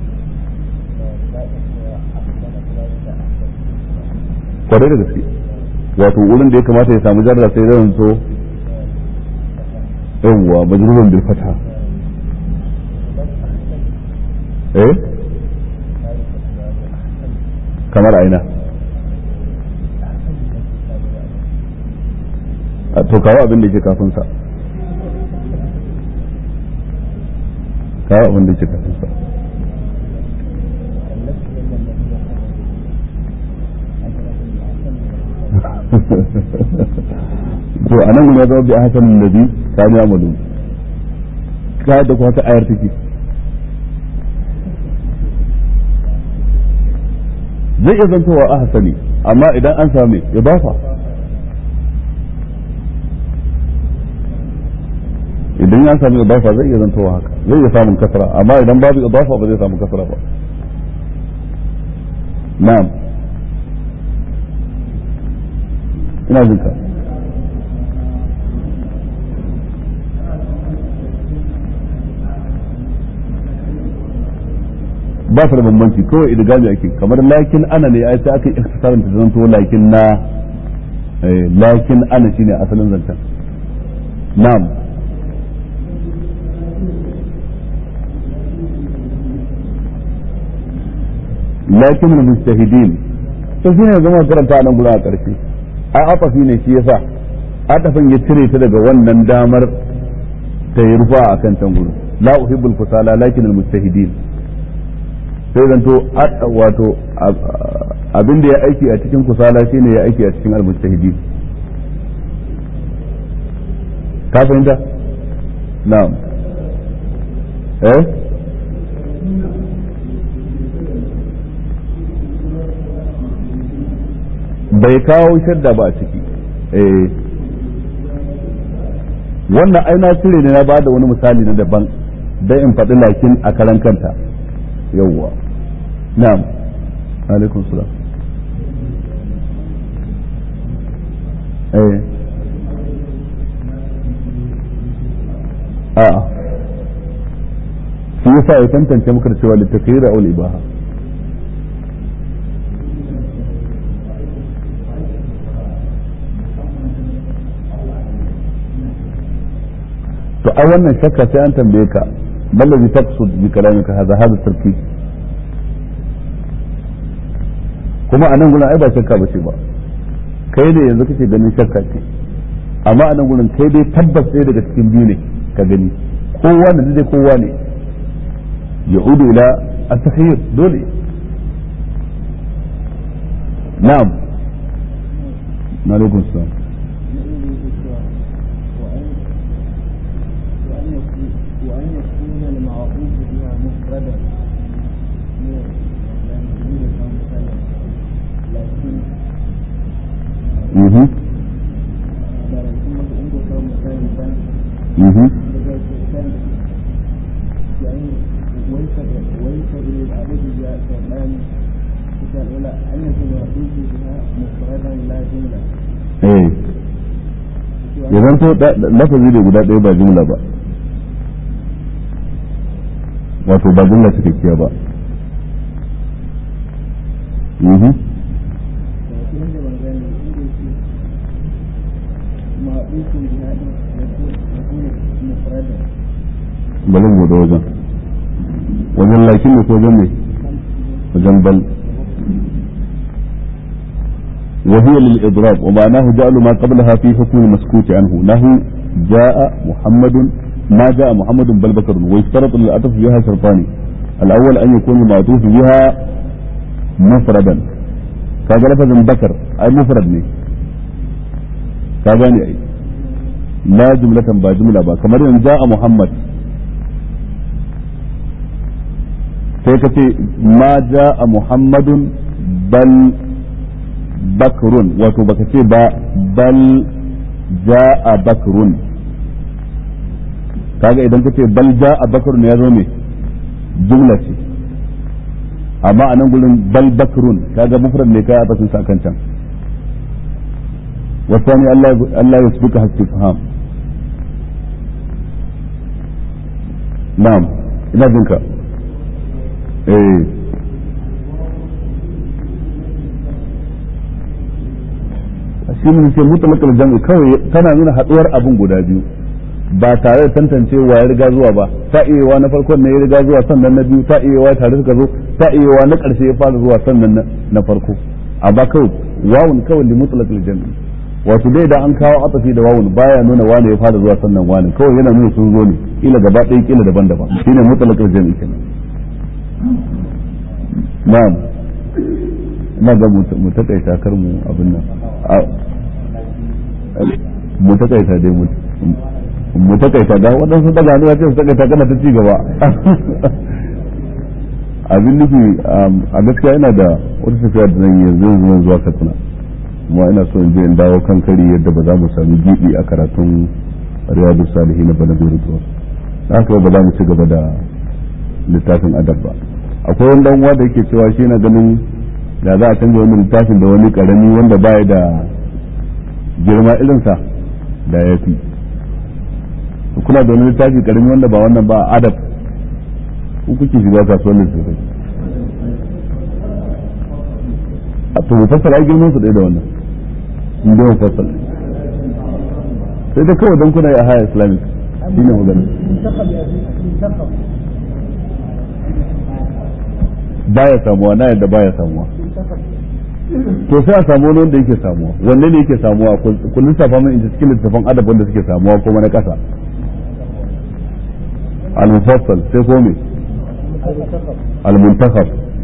kwarai da gaske wato wurin da ya kamata ya samu jarra sai zan so yawwa majrurun bil fatha eh kamar aina to kawo abin da ke kafin sa kawo abin da ke kafin sa to anan guda zama bi hasan nabi ka ya malu ka da kuma ta ayar take zai iya zantowa a hasani amma idan an sami idafa idan ya sami idafa zai iya zantowa haka zai iya samun kasara amma idan babu idafa ba zai samu kasara ba na'am ina jin ka ba su da bambanci kawai idgami ake kamar lakin ana ne ai sai aka ikhtisarin ta zanto lakin na lakin ana shine asalin zancen na'am lakin mujtahidin to shine zama karanta nan gura a karshe ai atafi ne shi yasa atafin ya cire ta daga wannan damar ta yi rufa a kan can gudu la uhibbul kusala lakin al mujtahidin sai zanto wato abin da ya aiki a cikin kusala shine ya aiki a cikin al mujtahidin ka fahimta na'am eh bai kawo shadda ba a ciki eh wannan ai na cire ne na ba da wani misali na daban dan in faɗi lakin a karan kanta yawwa na'am alaikum salam eh a'a shi yasa ya tantance muka cewa litakira aul ibaha to a wannan shakka sai an tambaye ka ballazi taqsud bi kalamika hadha hadha tarkib kuma a nan gurin ai ba shakka bace ba kai ne yanzu kake ganin shakka ce amma a nan gurin kai dai tabbas ɗaya daga cikin biyu ne ka gani kowa ne dai kowa ne ya'udu ila at-tahyir dole na'am alaikum salam Mhm. Mhm. Eh. Ya zanto lafazi da guda ɗaya ba jumla ba. Wato ba jumla cikakkiya ba. Mhm. bari mu da wajen wajen lakin ne ko wajen ne wajen bal وهي للإضراب ومعناه جعل ما قبلها في حكم المسكوت عنه نهو جاء محمد ما جاء محمد بل بكر ويشترط للعطف بها شرطان الأول أن يكون المعطوف بها مفردا كذا لفظ بكر أي مفرد ne ka gane ai la jumlatan ba jumla ba kamar yanzu ja'a muhammad sai ka ce ma ja'a muhammadun bal bakrun wato baka ce ba bal ja'a bakrun kaga idan ka ce bal ja'a bakrun ya zo me jumla ce amma a nan gurin bal bakrun kaga mufrad ne kai a basin sa kan can والثاني ألا ألا يسبقها استفهام نعم ina jinka eh shi ne ce mutlaqal jam'i kawai tana nuna haduwar abin guda biyu ba tare da tantancewa ya riga zuwa ba ta iyawa na farkon ne ya riga zuwa sannan na biyu ta iyawa tare suka zo ta iyawa na karshe ya fara zuwa sannan na farko amma kawai wawun kawai li mutlaqal jam'i wato dai da an kawo atafi da wawun baya nuna wane ya fara zuwa sannan wane kawai yana nuna sun zo ne kila gaba ɗaya kila daban-daban shine mutlaqal jami'i kenan na'am ina ga mu takaita kar mu abin nan mu takaita dai mu mu takaita ga waɗansu daga hannu ce su takaita kana ta ci gaba abin nufi a gaskiya ina da wata tafiya da zan yi yanzu zuwa katsina kuma ina so in je in dawo kan kari yadda ba za mu sami gibi a karatun riyadu salihi na bana bai rutuwa haka ba za mu ci gaba da littafin adab ba akwai wani dan uwa da yake cewa shi na ganin da za a canza wani littafin da wani karami wanda baya da girma irinsa da ya fi kuna da wani littafi karami wanda ba wannan ba adab ku kuke shiga kasuwar littafai a to mufassal ai girman su ɗaya da wannan in dai mufassal sai da kawai don kuna yi a haya islamic shi ne magana منتخب يا أخي منتخب baya samuwa na yadda baya samuwa منتخب to sai a samu wani wanda yake samuwa wanne ne yake samuwa ku lissafa min inda cikin littafin adab wanda suke samuwa kuma na kasa al-mufassal sai ko me المنتخب al-muntakhab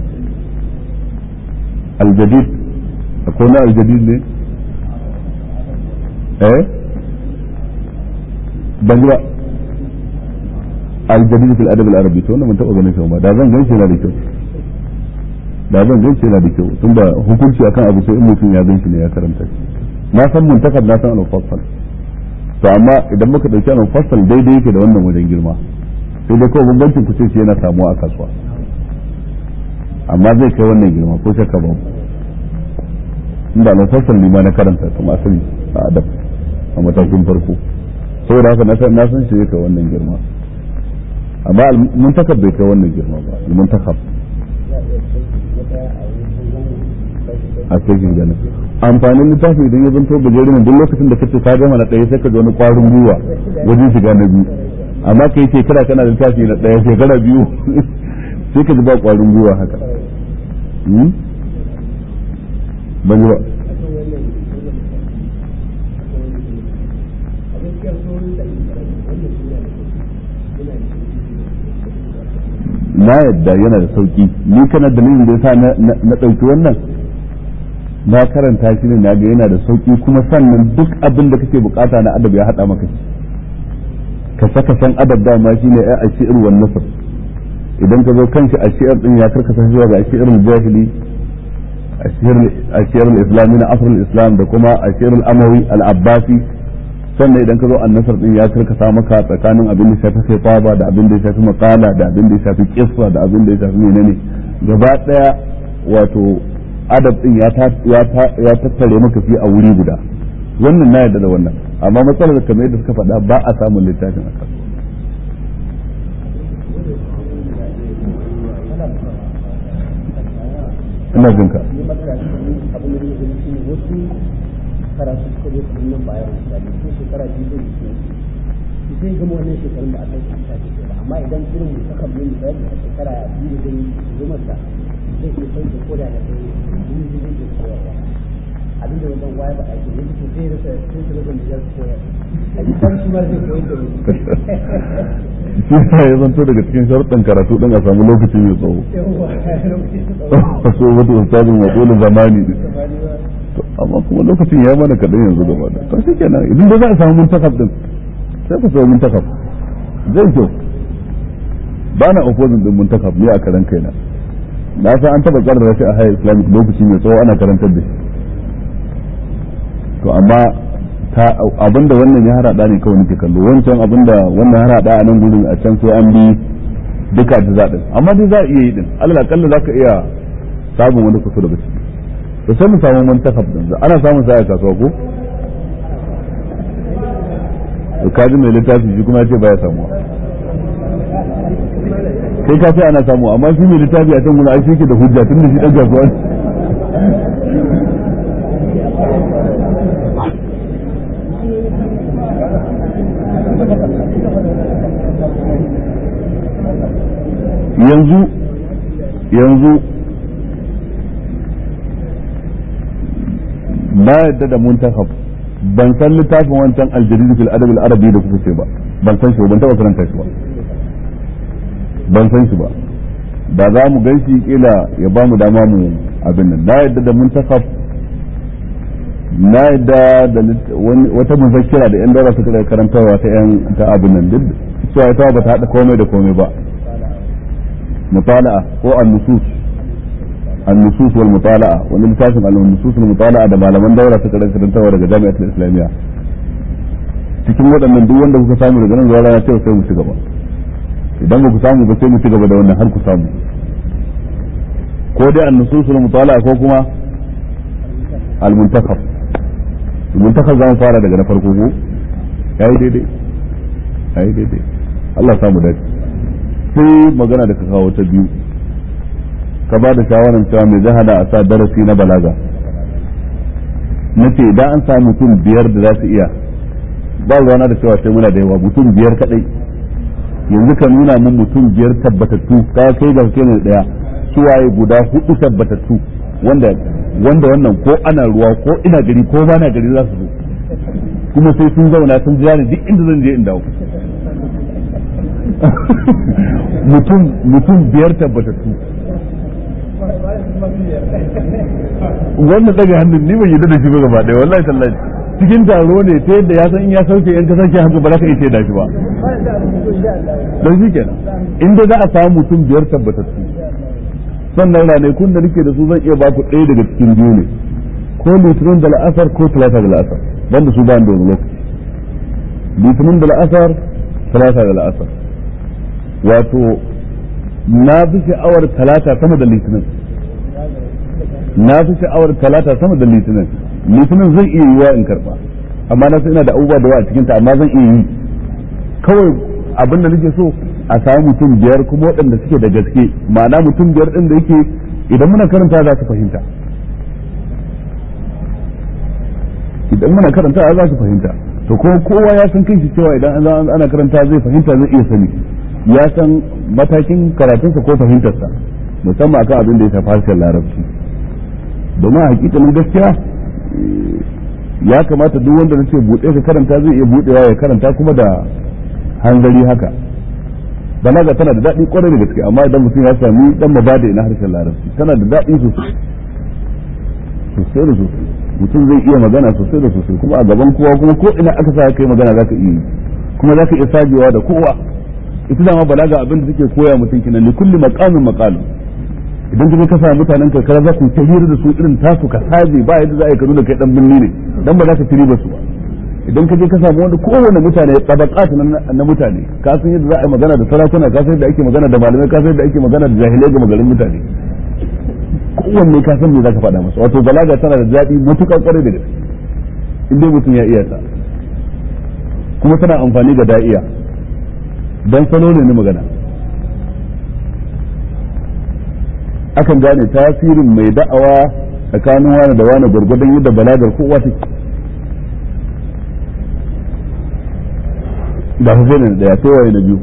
al-jadid akwai na al-jadid ne eh ban ji ba al-jadid fil adab al-arabi to wannan mun taba ganin shi ba da zan gan shi yana da kyau da zan gan shi yana da kyau tunda hukunci akan abu sai in mutum ya gan shi ne ya karanta shi na san muntakab na san al-mufassal to amma idan muka dauki al-mufassal daidai yake da wannan wajen girma sai dai kawai bambancin ku ce shi yana samuwa a kasuwa amma zai kai wannan girma ko shakka ba inda al-mufassal ne ma na karanta kuma asali a adab a matakin farko saboda haka na san na san shi yake wannan girma amma al-muntakab bai kai wannan girma ba al-muntakab a cikin ganin amfanin littafi idan ya zanto gajere ne duk lokacin da kace ka gama na ɗaya sai ka ji wani ƙwarin gwiwa wajen shiga na biyu amma kai shekara kana littafi na ɗaya shekara biyu sai ka ji ba ƙwarin gwiwa haka Hmm? ban yi ba na yadda yana da sauki ni kana dalilin da yasa na na ɗauki wannan na karanta shi ne na ga yana da sauki kuma sannan duk abin da kake bukata na adab ya hada maka shi ka saka san adab dama shine ai a shi'ir wan nasr idan ka zo kanshi a shi'ir din ya karkasa zuwa ga shi'ir jahili a shi'ir al-islami na asr al-islam da kuma a shi'ir al-amawi al-abbasi sannan idan ka zo annasar din ya karkasa maka tsakanin abin da shafi khitaba da abin da ya shafi maqala da abin da ya shafi qissa da abin da ya shafi menene gaba daya wato adab din ya ya tattare maka fi a wuri guda wannan na yarda da wannan amma matsalar kamar yadda suka faɗa ba a samun littafin a kasuwa ina jin ka ni matsala ta ne abin da yake shi ne wasu karatu suka zo kamar nan bayan misali ko shekara biyu da yake su sai gama wannan shekarun da aka yi a shafi ba amma idan irin mutakam ne misali a shekara biyu da zai zo masa zai iya sauke ko da da kai biyu zai iya koyarwa abin da wajen waya ba ake yanzu to sai rasa sai su rasa da zai koyar a yi san shi ma zai koyar da mu shi ne ya zanto daga cikin sharuɗin karatu ɗin a samu lokaci mai tsawo yawwa lokaci su tsawo so wata ustazin wa dole zamani ne to amma kuma lokacin ya mana kaɗan yanzu gaba da to shikenan idan da za a samu muntakaf din sai ku samu muntakaf zai kyau ba na opposing din muntakaf ne a karan kaina na san an taɓa ƙarar shi a haya islamic lokaci mai tsawo ana karantar da shi to amma ta abinda wannan ya harada ne kawai nake kallo wancan abinda wannan ya harada a nan gurin a can sai an bi duka da zaɗin amma dai za a iya yi din alal akalla za ka iya samun wani kusa daga ciki to sai mu samu muntakab din ana samun sa a kasuwa ko to kaji mai littafi shi kuma ya ce baya samuwa kai ka ce ana samu amma shi mai littafi a can gurin ai shi ke da hujja tun da shi dan kasuwa ne yanzu yanzu na yadda da muntakab ban san littafin wancan aljarid fil adab al arabi da kuka ce ba ban san shi ba ban taba karanta shi ba ban san shi ba da za mu gan shi kila ya ba mu dama mu abin nan na yadda da muntakab na yadda da wata muzakkira da yan daura suka karantarwa ta yan ta abin nan duk cewa ita ba ta hada komai da komai ba مطالعة هو النصوص النصوص والمطالعة ومن لتاسم النصوص والمطالعة da malaman daura suka rinka karantawa daga jami'atul islamiyya cikin waɗannan duk wanda kuka samu daga nan zuwa rana cewa sai mu ci gaba idan ba ku samu ba sai mu ci gaba da wannan har ku samu ko dai an-nusus wal-mutala'a ko kuma al-muntakhab al-muntakhab zamu fara daga na farko ko yayi daidai yayi daidai Allah samu dace sai magana da ka kawo ta biyu ka ba da shawarar cewa mai zahada a sa darasi na balaga na ce idan an samu mutum biyar da za su iya ba ruwana da cewa sai muna da yawa mutum biyar kadai yanzu ka nuna mun mutum biyar tabbatattu ka kai da kai ne daya suwaye guda hudu tabbatattu wanda wanda wannan ko ana ruwa ko ina gari ko ba na gari za su zo kuma sai sun zauna sun jira ni duk inda zan je in dawo mutum mutum biyar tabbatattu wannan daga hannun ni ban yi da shi ba gaba ɗaya wallahi tallahi cikin taro ne ta yadda ya san in ya sauke in ka sauke haka ba za ka iya da shi ba don shi kenan inda za a samu mutum biyar tabbatattu sannan ranakun da nake da su zan iya baku ɗaya daga cikin biyu ne ko litinin da la'asar ko talata da la'asar banda su ba da wani lokaci litinin da la'asar talata da la'asar wato na fi sha'awar talata sama da litinin na fi sha'awar talata sama da litinin litinin zai iya yiwa in karba amma na ina da abubuwa da yawa a cikinta amma zan iya yi kawai abin da nake so a samu mutum biyar kuma waɗanda suke da gaske ma'ana mutum biyar ɗin da yake idan muna karanta za su fahimta idan muna karanta za su fahimta to kuma kowa ya san kanshi cewa idan ana karanta zai fahimta zai iya sani ya san matakin karatunsa ko fahimtarsa musamman akan abin da ya shafi harshen larabci domin a hakikanin gaskiya ya kamata duk wanda na ce buɗe ka karanta zai iya buɗewa ya karanta kuma da hanzari haka balaga tana da daɗi kwarai da gaske amma idan mutum ya sami dan mabada na harshen larabci tana da daɗi sosai sosai da sosai mutum zai iya magana sosai da sosai kuma a gaban kowa kuma ko ina aka sa kai magana zaka iya yi kuma zaka iya sajewa da kowa ita dama balaga abin da take koya mutum kenan li kulli maqamin maqal idan kaje ka samu mutanen karkara za ku ta hira da su irin tasu ka saje ba yadda za a yi ka nuna kai dan binni ne dan ba za ka tiri ba su ba idan ka je ka samu wanda kowane mutane tabaqat na mutane ka san yadda za a yi magana da sarakuna ka san yadda ake magana da malamai ka san yadda ake magana da jahilai ga magarin mutane kowanne ka san me zaka faɗa masa wato balaga tana da daɗi mutukar kwarai da gaske in dai mutum ya iya ta kuma tana amfani ga da'iya dan salo ne na magana akan gane tasirin mai da'awa tsakanin wani da wani gwargwadon yadda balagar kowa take da su ne da ya sai waye na biyu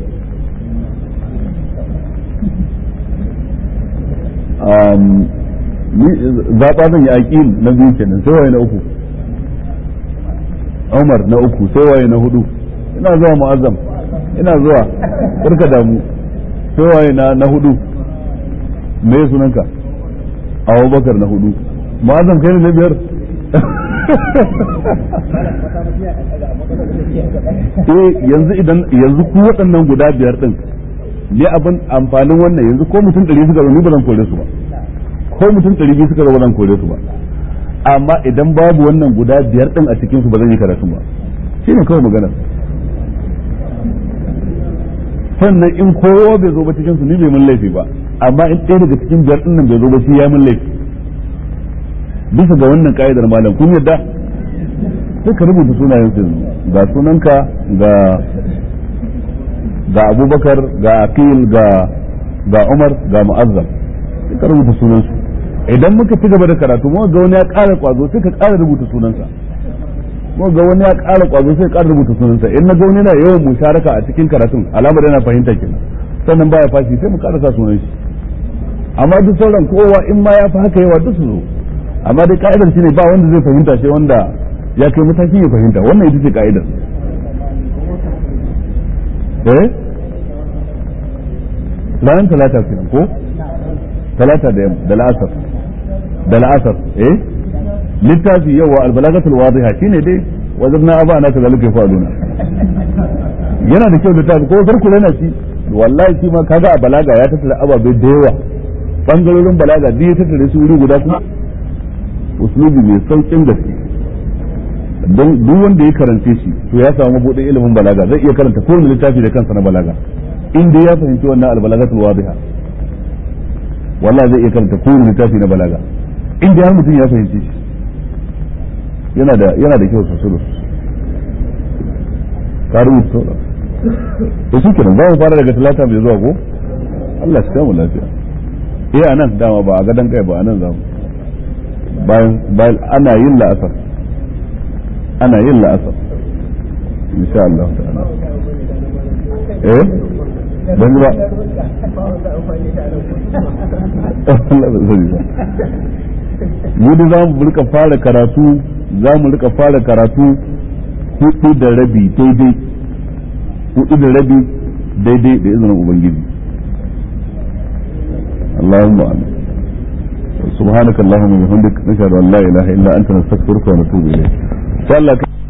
zaɓa zan yi aƙil na biyu kenan sai waye na uku umar na uku sai waye na hudu ina zuwa mu'azzam ina zuwa karka damu sai waye na na hudu me sunanka abubakar na hudu mu'azzam kai ne na biyar eh yanzu idan yanzu ku waɗannan guda biyar din ne abin amfanin wannan yanzu ko mutum ɗari suka zo ni ba zan kore su ba ko mutum ɗari biyu suka zo ba zan kore su ba amma idan babu wannan guda biyar din a cikin su ba zan yi karatu ba shi ne kawai magana sannan in kowa bai zo ba cikin su ni bai mun laifi ba amma in ɗaya daga cikin biyar din nan bai zo ba shi ya mun laifi bisa ga wannan ka'idar malam kun yadda sai ka rubuta sunayen su ga sunanka ga ga abubakar ga aqil ga ga umar ga mu'azzam sai ka rubuta sunan su idan muka ci gaba da karatu mu ga wani ya ƙara kwazo sai ka ƙara rubuta sunansa mu ga wani ya ƙara kwazo sai ka ƙara rubuta sunansa in na ga wani yana yawan musharaka a cikin karatun alamar yana fahimta kenan sannan baya fashi sai mu ƙarasa sunan shi amma duk sauran kowa in ma ya fi haka yawa duk su zo amma dai ka'idar shine ba wanda zai fahimta sai wanda ya kai matakin ya fahimta wannan ita ce ka'idar eh ranar talata kenan ko talata da da la'asar da la'asar eh littafi yawa albalagatul wadiha shine dai wajen na aba na kazalika yafaluna yana da kyau littafi ko farko yana shi wallahi shi ma kaga a balaga ya tattara ababai da yawa bangarorin balaga duk ya tattare su wuri guda kuma uslubi mai saukin gaske don duk wanda ya karance shi to ya samu buɗe ilimin balaga zai iya karanta kowane littafi da kansa na balaga in dai ya fahimci wannan albalagatul wadiha wallahi zai iya karanta kowane littafi na balaga in dai har mutum ya fahimci shi yana da yana da kyau sosai da sosai ka rubuta sauran to shi kenan za mu fara daga talata mai zuwa ko Allah shi kama lafiya eh anan dama ba a gadon kai ba anan za mu bayan bayan ana yin la'asar ana yin la'asar insha Allah ta'ala eh dan ba mu da za mu rika fara karatu za mu rika fara karatu hudu da rabi daidai hudu da rabi daidai da izinin ubangiji Allahumma amin سبحانك اللهم وبحمدك نشهد ان لا اله الا انت نستغفرك ونتوب اليك